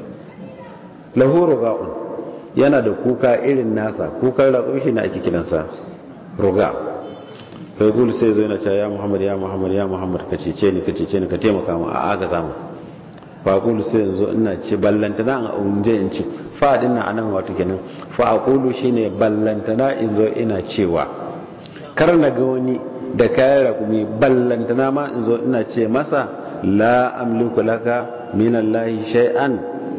lahu ruga'un yana da kuka irin nasa kukan raƙumi shi ne ake kiransa ruga kai gul sai zo yana cewa ya muhammad ya muhammad ya muhammad ka cece ni ka cece ni ka taimaka mu a aga zamu fa gul sai yanzu ina ce ballantana a unje in ce fa din nan anan wato kenan fa aqulu shine ballantana in zo ina cewa kar na ga wani da kayan rakumi ballantana ma in zo ina ce masa la amliku laka min allahi shay'an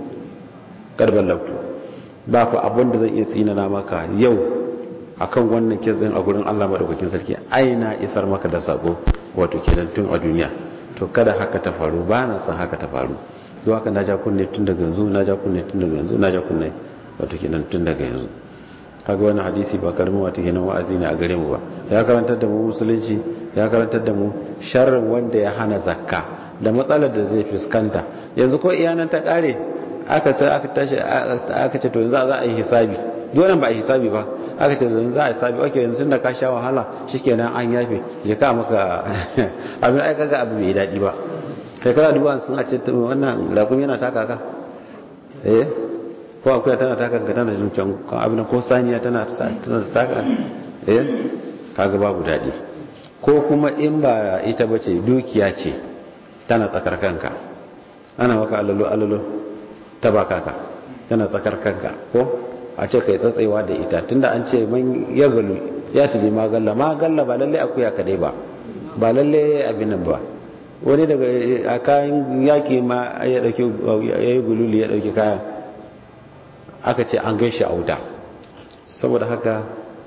kar ballabtu ba fa abin da zan iya tsinana maka yau akan wannan kes din a gurin Allah madaukakin sarki aina isar maka da sako wato kenan tun a duniya to kada haka ta faru ba na san haka ta faru to haka na ja kunne tun daga yanzu na ja kunne tun daga yanzu na ja kunne wato kenan tun daga yanzu kaga wannan hadisi ba karamin wato kenan wa'azi ne a gare mu ba ya karantar da mu musulunci ya karantar da mu sharrin wanda ya hana zakka da matsalar da zai fuskanta yanzu ko iyanan ta kare aka ta aka tashi aka ce to yanzu za a yi hisabi dole ba a yi hisabi ba aka ce yanzu za a yi hisabi okay yanzu da ka sha wahala shikenan an yafe je ka maka abin ai kaga abu bai dadi ba kai kana duba sun a ce wannan rakumi yana taka ka eh ko akuya tana taka ka tana jin can abin ko saniya tana tana taka eh kaga babu dadi ko kuma in ba ita bace dukiya ce tana tsakar kanka ana maka alalo alalo ta baka ka tana tsakar kanka ko a ce kai tsatsewa da ita tunda an ce man ya galu ya tabi magalla magalla ba lalle akuya kadai ba ba lalle abin nan ba wani daga a kayan yaki ma ya dauki ya yi gululi ya dauki kayan aka ce an gaishe a wuta saboda haka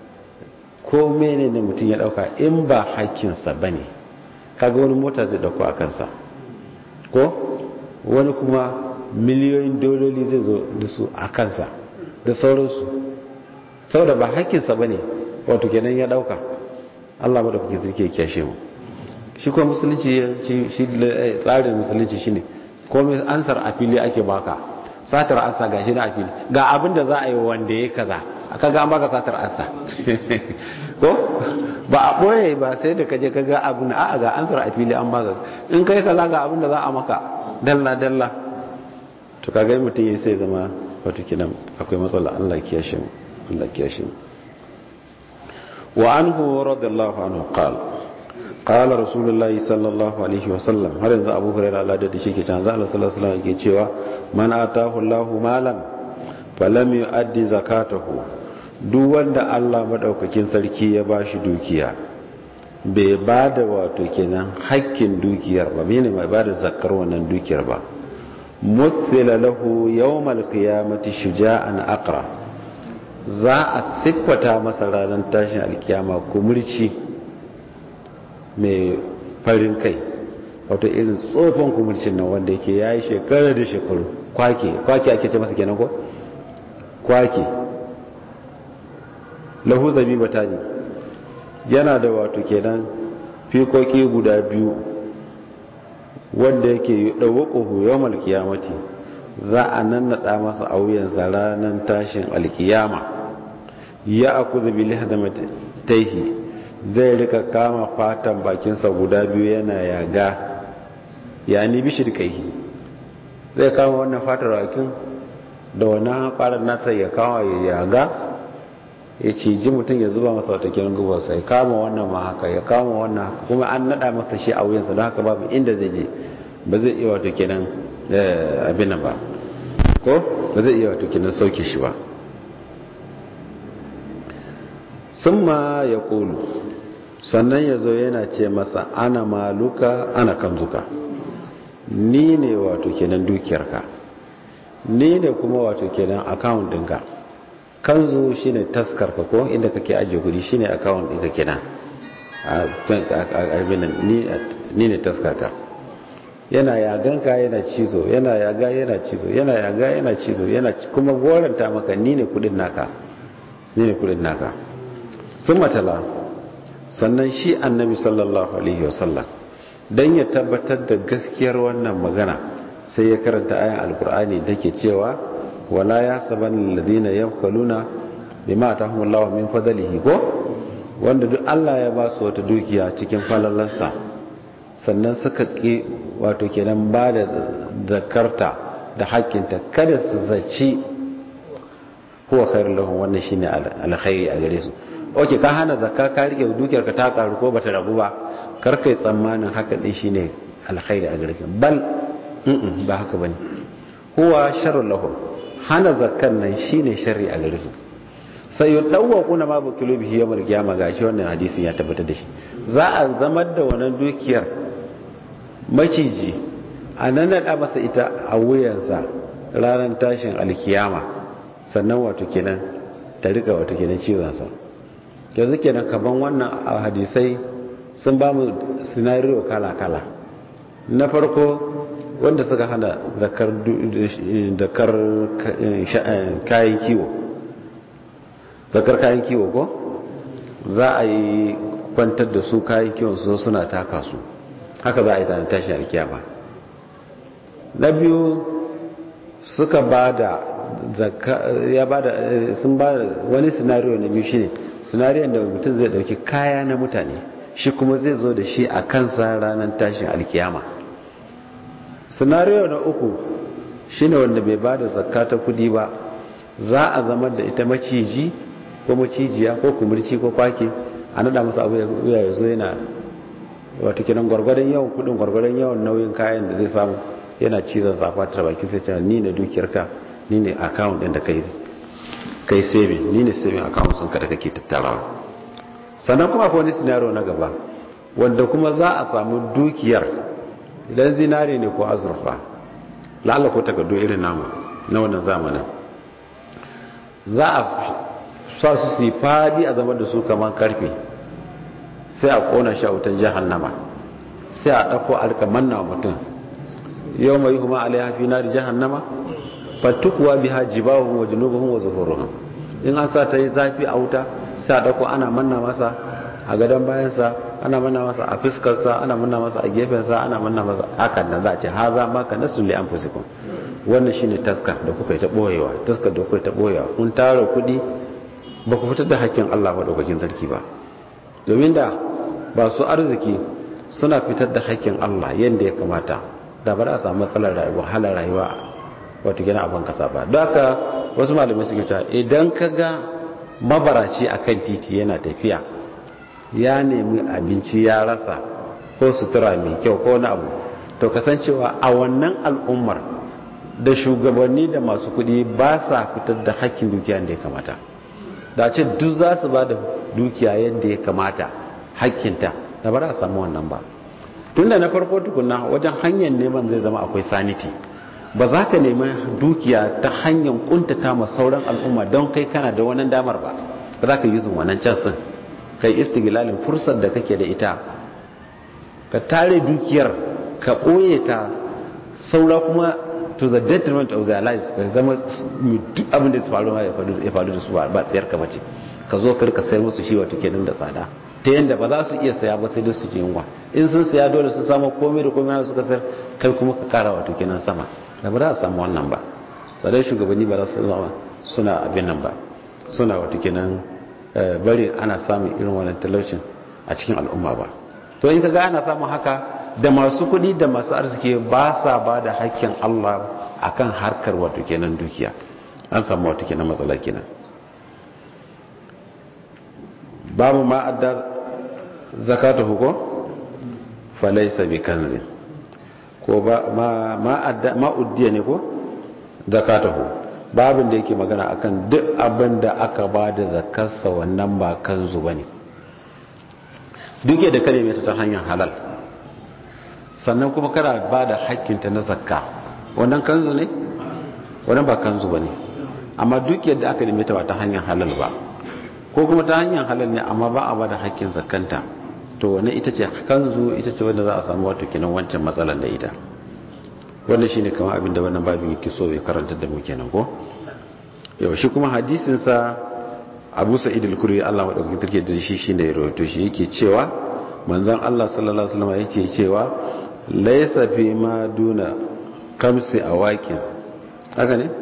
ko mene ne mutum ya dauka in ba hakkinsa ba ne kaga wani mota zai dauko a kansa ko wani kuma miliyoyin dololi zai zo da su a kansa da sauransu saboda ba hakkinsa ba ne wato kenan ya dauka allah maɗaukaki zirke kyashe mu shi kuma musulunci shi tsarin musulunci shi ne komai ansar a fili ake baka satar ansa ga shi na a fili ga abin da za a yi wanda ya kaza aka ga an baka satar ansa ko ba a ɓoye ba sai da kaje ka ga abin a ga ansar a fili an baka in kai kaza ga abin da za a maka dalla dalla to kaga mutum ya sai zama wato kinan akwai matsala Allah kiyashe mu Allah kiyashe mu wa anhu radiyallahu anhu qala qala rasulullahi sallallahu alaihi wasallam har yanzu abu hurairah Allah da shi ke canza Allah sallallahu alaihi wasallam yake cewa man atahu Allahu malan falam yu'addi zakatahu duk wanda Allah madaukakin sarki ya bashi dukiya bai bada wato kenan hakkin dukiyar ba mene mai bada zakkar wannan dukiyar ba muthila lahu yawmal qiyamati shuja'an aqra za a siffata masa ranar tashin alkiyama kumurci mai farin kai wato irin tsofan kumurcin nan wanda yake ya yi shekara da shekaru kwake kwake ake ce masa kenan ko kwake lahu zabi batani yana da wato kenan fikoki guda biyu wanda yake ɗauwaƙuhu yawon alkiyamati za a nannaɗa masa a wuyansa ranar tashin alkiyama ya aku zabi lihadamata taihi zai rika kama fatan bakinsa guda biyu yana yaga ya ni bishir kaihi zai kama wannan fatar bakin da wannan farar nata ya kama ya yaga ya ciji mutum ya zuba masa wata kiran gubarsa ya kama wannan ma haka ya kama wannan haka kuma an nada masa shi a wuyansa don haka babu inda zai je ba zai iya wato kenan abin nan ba ko ba zai iya wato kenan sauke shi ba summa ya kulu sannan ya zo yana ce masa ana maluka ana kanzuka ni ne wato kenan dukiyarka ni ne kuma wato kenan account ɗinka kanzu shine taskarka ko inda kake ajiye kudi shine account ɗinka kenan ni ne taskarka yana yaganka yana cizo yana yaga yana cizo yana yaga yana cizo yana kuma goranta maka ni ne kudin naka ni ne kudin naka sun matala sannan shi annabi sallallahu alaihi wasallam don ya tabbatar da gaskiyar wannan magana sai ya karanta ayan alkur'ani da ke cewa wala ya saban ladina yafkaluna bima atahumullahu min fadlihi ko wanda duk Allah ya ba su wata dukiya cikin falalarsa sannan suka ƙi wato kenan ba da zakarta da haƙƙinta kada su zaci huwa khairul lahum wannan shine alkhairi a gare su oke ka hana zakka ka rike dukiyar ka ta karu ko bata rabu ba kar kai tsammanin haka din shine alkhairi a gare ka bal ba haka bane huwa sharrul lahum hana zakkan nan shine sharri a gare su sai yudawwaquna ma bukilu bihi yawmal qiyamah gashi wannan hadisin ya tabbatar da shi za a zamar da wannan dukiyar maciji a nan naɗa masa ita a wuyansa ranar tashin alkiyama sannan wato kenan ta rika wato kenan cizonsa yanzu kenan kaban wannan hadisai sun ba mu sinariyo kala-kala na farko wanda suka hana zakar kayan kiwo zakar kayan kiwo ko za a yi kwantar da su kayan kiwon su suna taka su haka za a yi ta tashin alkiyama na biyu suka ba da ya ba da sun ba da wani sinariyo na biyu shine sinariyon da mutum zai dauki kaya na mutane shi kuma zai zo da shi a kansa ranar tashin alkiyama sinariyo na uku shine wanda bai ba da zakka ta kudi ba za a zama da ita maciji ko macijiya ko kumurci ko kwake a nada masa abu ya zo yana wata kinan gwargwadon yawan kudin gwargwadon yawan nauyin kayan da zai samu yana cizon safatar bakin sai cewa ni ne dukiyarka ni ne account din da kai kai saving ni ne saving account sun kada kake tattarawa sannan kuma akwai wani scenario na gaba wanda kuma za a samu dukiyar idan zinare ne ko azurfa la'alla ko takardu irin namu na wannan zamanin za a sa su su yi fadi a zama da su kamar karfe sai a kona shi a wutan jahannama sai a ɗauko alka manna wa mutum yau mai kuma alaiha fi nari jahannama fattukuwa biha jibahum wa junubuhum wa zuhuruhum in an sa ta yi zafi a wuta sai a ɗauko ana manna masa a gadon bayansa ana manna masa a fuskarsa ana manna masa a gefensa ana manna masa hakan nan za a ce ha za maka nasu li anfusikum wannan shine taskar da kuka yi ta boyewa taskar da kuka yi ta boyewa kun tara kuɗi ba ku fitar da hakkin Allah madaukakin sarki ba domin da ba su arziki suna fitar da hakkin Allah yadda ya kamata da ba za a samu matsalar rayuwa halar rayuwa wata gina abin kasa ba don haka wasu malamai suke cewa idan ka ga mabaraci a kan titi yana tafiya ya nemi abinci ya rasa ko sutura mai kyau ko na abu to kasancewa a wannan al'ummar da shugabanni da masu kuɗi ba sa fitar da hakkin dukiya da ya kamata da ce duk za su ba da dukiya yadda ya kamata hakkinta da ba za a samu wannan ba tunda na farko tukuna wajen hanyar neman zai zama akwai saniti ba za ka nemi dukiya ta hanyar kuntata ma sauran al'umma don kai kana da wannan damar ba ba za ka yi zun wannan can sun kai istigilalin fursar da kake da ita ka tare dukiyar ka ɓoye ta saura kuma to the detriment of their lives ka zama duk abin da ya faru ya faru da su ba tsayar ka bace ka zo ka rika sayar musu shi wato kenan da tsada ta yadda ba za su iya saya ba sai dai su ji yunwa in sun saya dole su samu komai da komai suka sayar kai kuma ka kara wato kenan sama da ba za a samu wannan ba sadai shugabanni ba za su zama suna abin nan ba suna wato kenan bari ana samun irin wannan talaucin a cikin al'umma ba to in ka ga ana samun haka da masu kuɗi da masu arziki ba sa ba da hakkin Allah akan harkar wato kenan dukiya an samu wato kenan matsala kenan babu ma adda zakata huko falaisa bi kanzin ko ba ma ma adda ma uddiya ne ko zakatahu babin da yake magana akan duk abin da aka ba da zakarsa wannan ba kanzu ba ne duk da kare mai ta hanyar halal sannan kuma kana ba da hakkinta na zakka wannan kanzu ne wannan ba kanzu ba ne amma duk yadda aka neme ta ba ta hanyar halal ba ko kuma ta hanyar halal ne amma ba a ba da hakkin zakkanta to wannan ita ce kanzu ita ce wanda za a samu wato kenan wancan matsalar da ita wannan shine kamar abin da wannan babin yake so ya karanta da mu kenan ko yau shi kuma hadisin sa Abu Sa'id al-Khudri Allah madaukakin sarki da shi shine ya rawaito shi yake cewa manzon Allah sallallahu alaihi wasallam yake cewa laysa fi ma duna kamsi awakin haka ne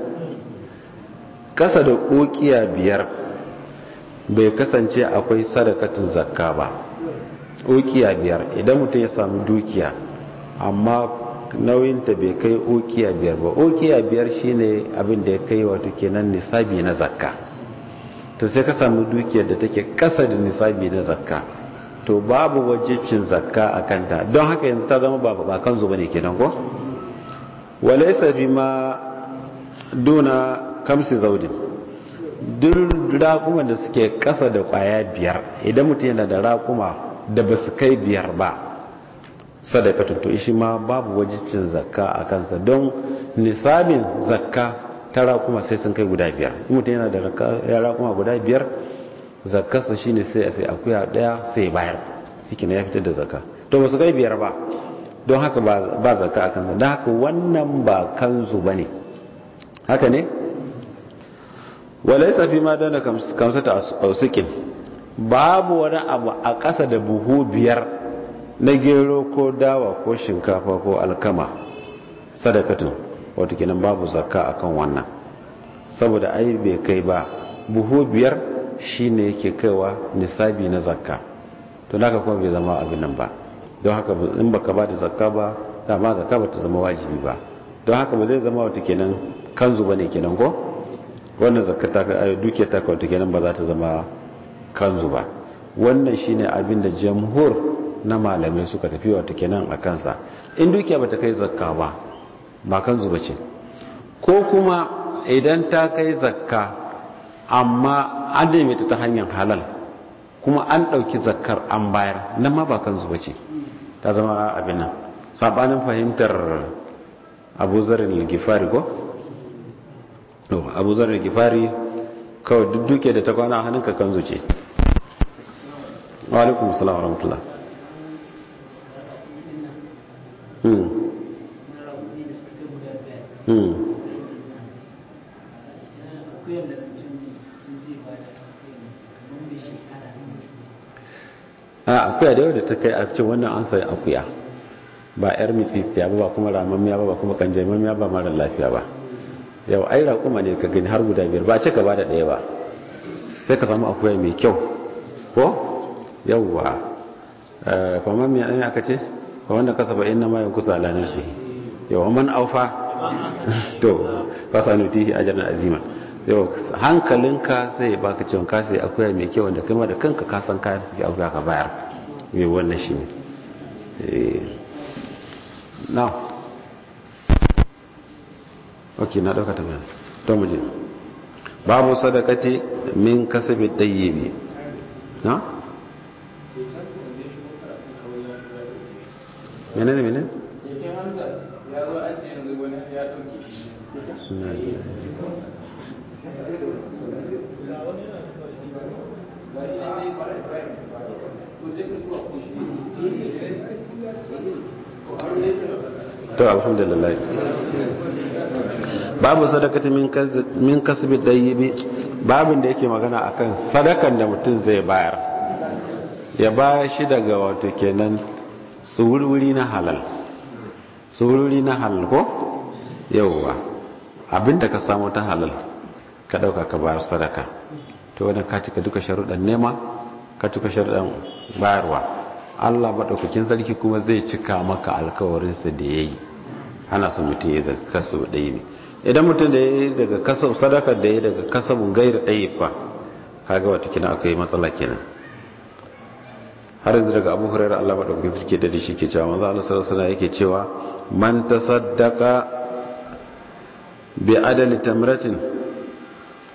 kasa da kokiya biyar bai kasance akwai sadakatun zakka ba kokiya biyar idan mutum ya samu dukiya amma nauyinta bai kai okiya biyar ba okiya biyar shine abin da ya kai wato kenan nisabi na zakka to sai ka samu dukiyar da take kasa da nisabi na zakka to babu wajibcin zakka a kanta don haka yanzu ta zama ba ba kan zuba ne kenan ko walaysa bima duna kamsi zaudin duk raƙuman da suke kasa da kwaya biyar idan mutum yana da raƙuma da ba su kai biyar ba sadakatun to shi ma babu wajibcin zakka a kansa don nisabin zakka ta raƙuma sai sun kai guda biyar mutum yana da raƙuma guda biyar zakkarsa shi ne sai a sai akuya ɗaya sai bayar shi ya fitar da zakka to ba su kai biyar ba don haka ba zakka a kansa don haka wannan ba kanzu ba ne haka ne walai safi ma dana kamsa ta ausikin babu wani abu a ƙasa da buhu biyar na gero ko dawa ko shinkafa ko alkama sadakatun wato kenan babu zakka akan wannan saboda ai bai kai ba buhu biyar shine yake kaiwa nisabi na zakka to naka kuma bai zama abin nan ba don haka in baka ba da zakka ba dama zakka ba ta zama wajibi ba don haka ba zai zama wato kenan kanzu bane kenan ko wannan zakka ta duke ta wato kenan ba za ta zama kanzu ba wannan shine abin da jamhur na malamai suka tafi wata kenan a kansa in dukiya bata kai zakka ba ba kan zuba ce ko kuma idan ta kai zakka amma an neme ta hanyar halal kuma an ɗauki zakkar an bayar nan ma ba kan zuba ce ta zama abin nan sabanin fahimtar abu zarin gifari ko? abu zarin gifari kawai duk duke da ta kwana hannunka kan zuce wa alaikum salam wa rahmatullah a akuya da yau da ta kai a cikin wannan an sai akuya ba yar mitsisiya ba ba kuma ramammiya ba ba kuma kanjamammiya ba mara lafiya ba yau ai raƙuma ne ka gani har guda biyar ba ce ka ba da ɗaya ba sai ka samu akuya mai kyau ko yauwa famammiya ɗan aka ce fa wanda kasa ba inna ma yankusa ala nafsi yau man aufa to fasanutihi ajran azima yau hankalinka sai baka cewa ka sai akuya mai kyau wanda kuma da kanka ka san kayan suke akuya ka bayar mai wannan shi ne now ok na dauka ta bayan to mu je babu sadakati min kasabi tayyibi na menene menene to alhamdulillah babu sadakati min kasbi dayyibi babin da yake magana akan sadakan da mutum zai bayar ya baya shi daga wato kenan tsururi na halal tsururi na halal ko yauwa abinda ka samu ta halal ka dauka ka bayar sadaka to wannan ka cika duka sharuɗan nema ka cika sharuɗan bayarwa Allah maɗaukakin sarki kuma zai cika maka alkawarinsa da ya yi ana su mutum ya daga kasu ɗaya ne idan mutum da ya yi daga kasu sadakar da ya yi daga kasabun gaira ɗaya fa kaga wata kina akwai matsala kenan har yanzu daga abu hurairar Allah maɗaukakin sarki da shi ke cewa manzo Allah sallallahu alaihi yake cewa man tasaddaqa bi adali tamratin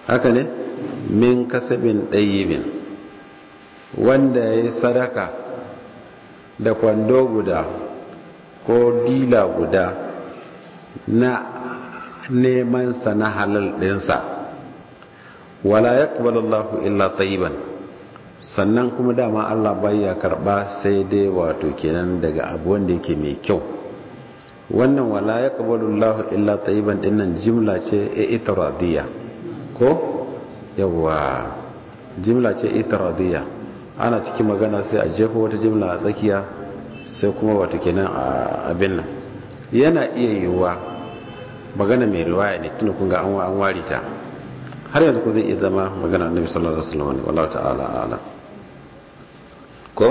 haka ne min kasabin ɗayibin wanda ya yi sadaka da kwando guda ko dila guda na nemansa na halal ɗinsa wala ya Allahu illa tayiban sannan kuma dama Allah ya karba sai dai wato kenan daga abu wanda yake mai kyau wannan wala ya Allahu illa tayiban dinnan jimla ce itiradiyya ko yawa jimla ce itiradiyya ana cikin magana sai a jefa wata jimla a tsakiya sai kuma wato kenan a abin nan yana iya yiwuwa magana mai riwaya ne tunda kun ga an wari ta har yanzu ko zai iya zama magana annabi sallallahu alaihi wasallam wallahu ta'ala a'lam ko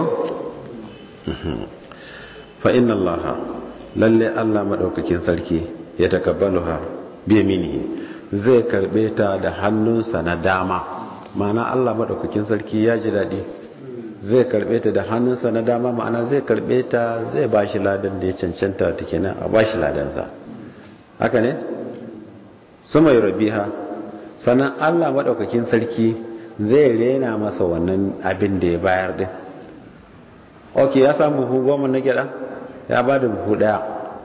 fa inna allaha lalle Allah madaukakin sarki ya takabbaluha bi yaminihi zai karbe ta da hannunsa na dama ma'ana Allah madaukakin sarki ya ji dadi zai karbe ta da hannunsa na dama ma'ana zai karbe ta zai bashi ladan da ya cancanta ta kenan a bashi ladansa haka ne sama rabiha sannan Allah madaukakin sarki zai rena masa wannan abin da ya bayar din ok ya samu buhu goma na gyada ya ba da buhu daya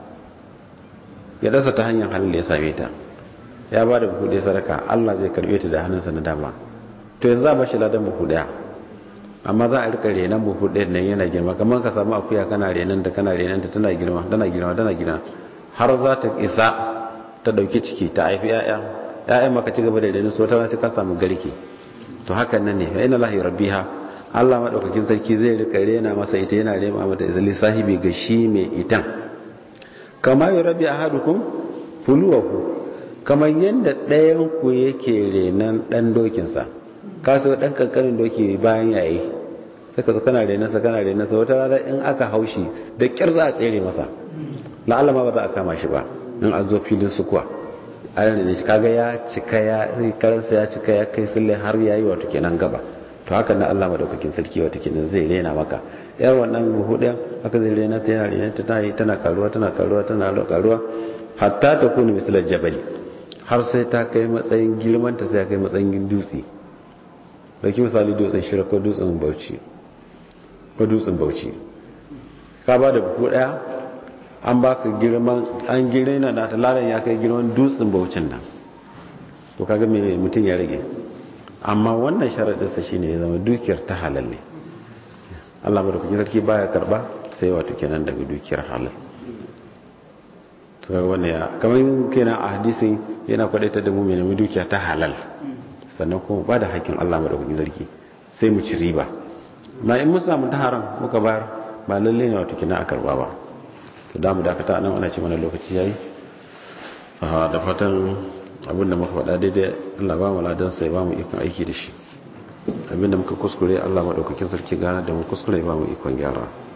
gyadarsa ta hanyar halin da ya same ta ya ba da buhu daya sadaka Allah zai karbe ta da hannunsa na dama to yanzu za a bashi ladan buhu daya amma za a rika renan buhu ɗaya nan yana girma kamar ka samu akuya kana renan da kana renan da tana girma tana girma tana girma har za ta isa ta dauki ciki ta haifi ya'ya ya'ya maka ci gaba da renan so ta sai ka samu garke to hakan nan ne fa inna lahi rabbiha Allah madaukakin sarki zai rika rena masa ita yana rema mata izali sahibi ga shi mai itan kama yurabi ahadukum fuluwahu kamar yadda ɗayan ku yake renan ɗan dokinsa ka so ɗan kankanin doki bayan yayi saka zo kana renansa kana renansa wata rana in aka haushi da kyar za a tsere masa la'alla ma ba za a kama shi ba in an zo filin sukuwa a rene shi kaga ya cika ya karansa ya cika ya kai sulle har yayi wato kenan gaba to haka na Allah madaukakin sarki wato kenan zai rena maka yar wannan buhu ɗayan haka zai rena ta yana rena ta tana tana karuwa tana karuwa tana karuwa hatta ta kunu misalar jabali har sai ta kai matsayin girman ta sai kai matsayin dutse dauki misali dutsen shira ko dutsen bauchi ko dutsen bauchi ka ba da buku daya an baka girman an girma na talaran ya kai girman dutsen baucin nan to kaga me mutum ya rage amma wannan sharadinsa shine ya zama dukiyar ta halal ne Allah madaukakin sarki baya karba sai wato kenan daga dukiyar halal to kaga wannan ya kamar kenan a hadisin yana kwadaita da mu mai nemi dukiya ta halal sannan kuma ba da hakkin Allah madaukakin sarki sai mu ci riba na in mun samu ta haram muka bayar ba lalle ne wato kina a karba ba to da mu dakata nan ana ce mana lokaci yayi da fatan abinda muka faɗa daidai Allah ba mu ladan sai ba mu ikon aiki da shi abinda muka kuskure Allah madaukakin sarki gana da mu kuskure ba mu ikon gyara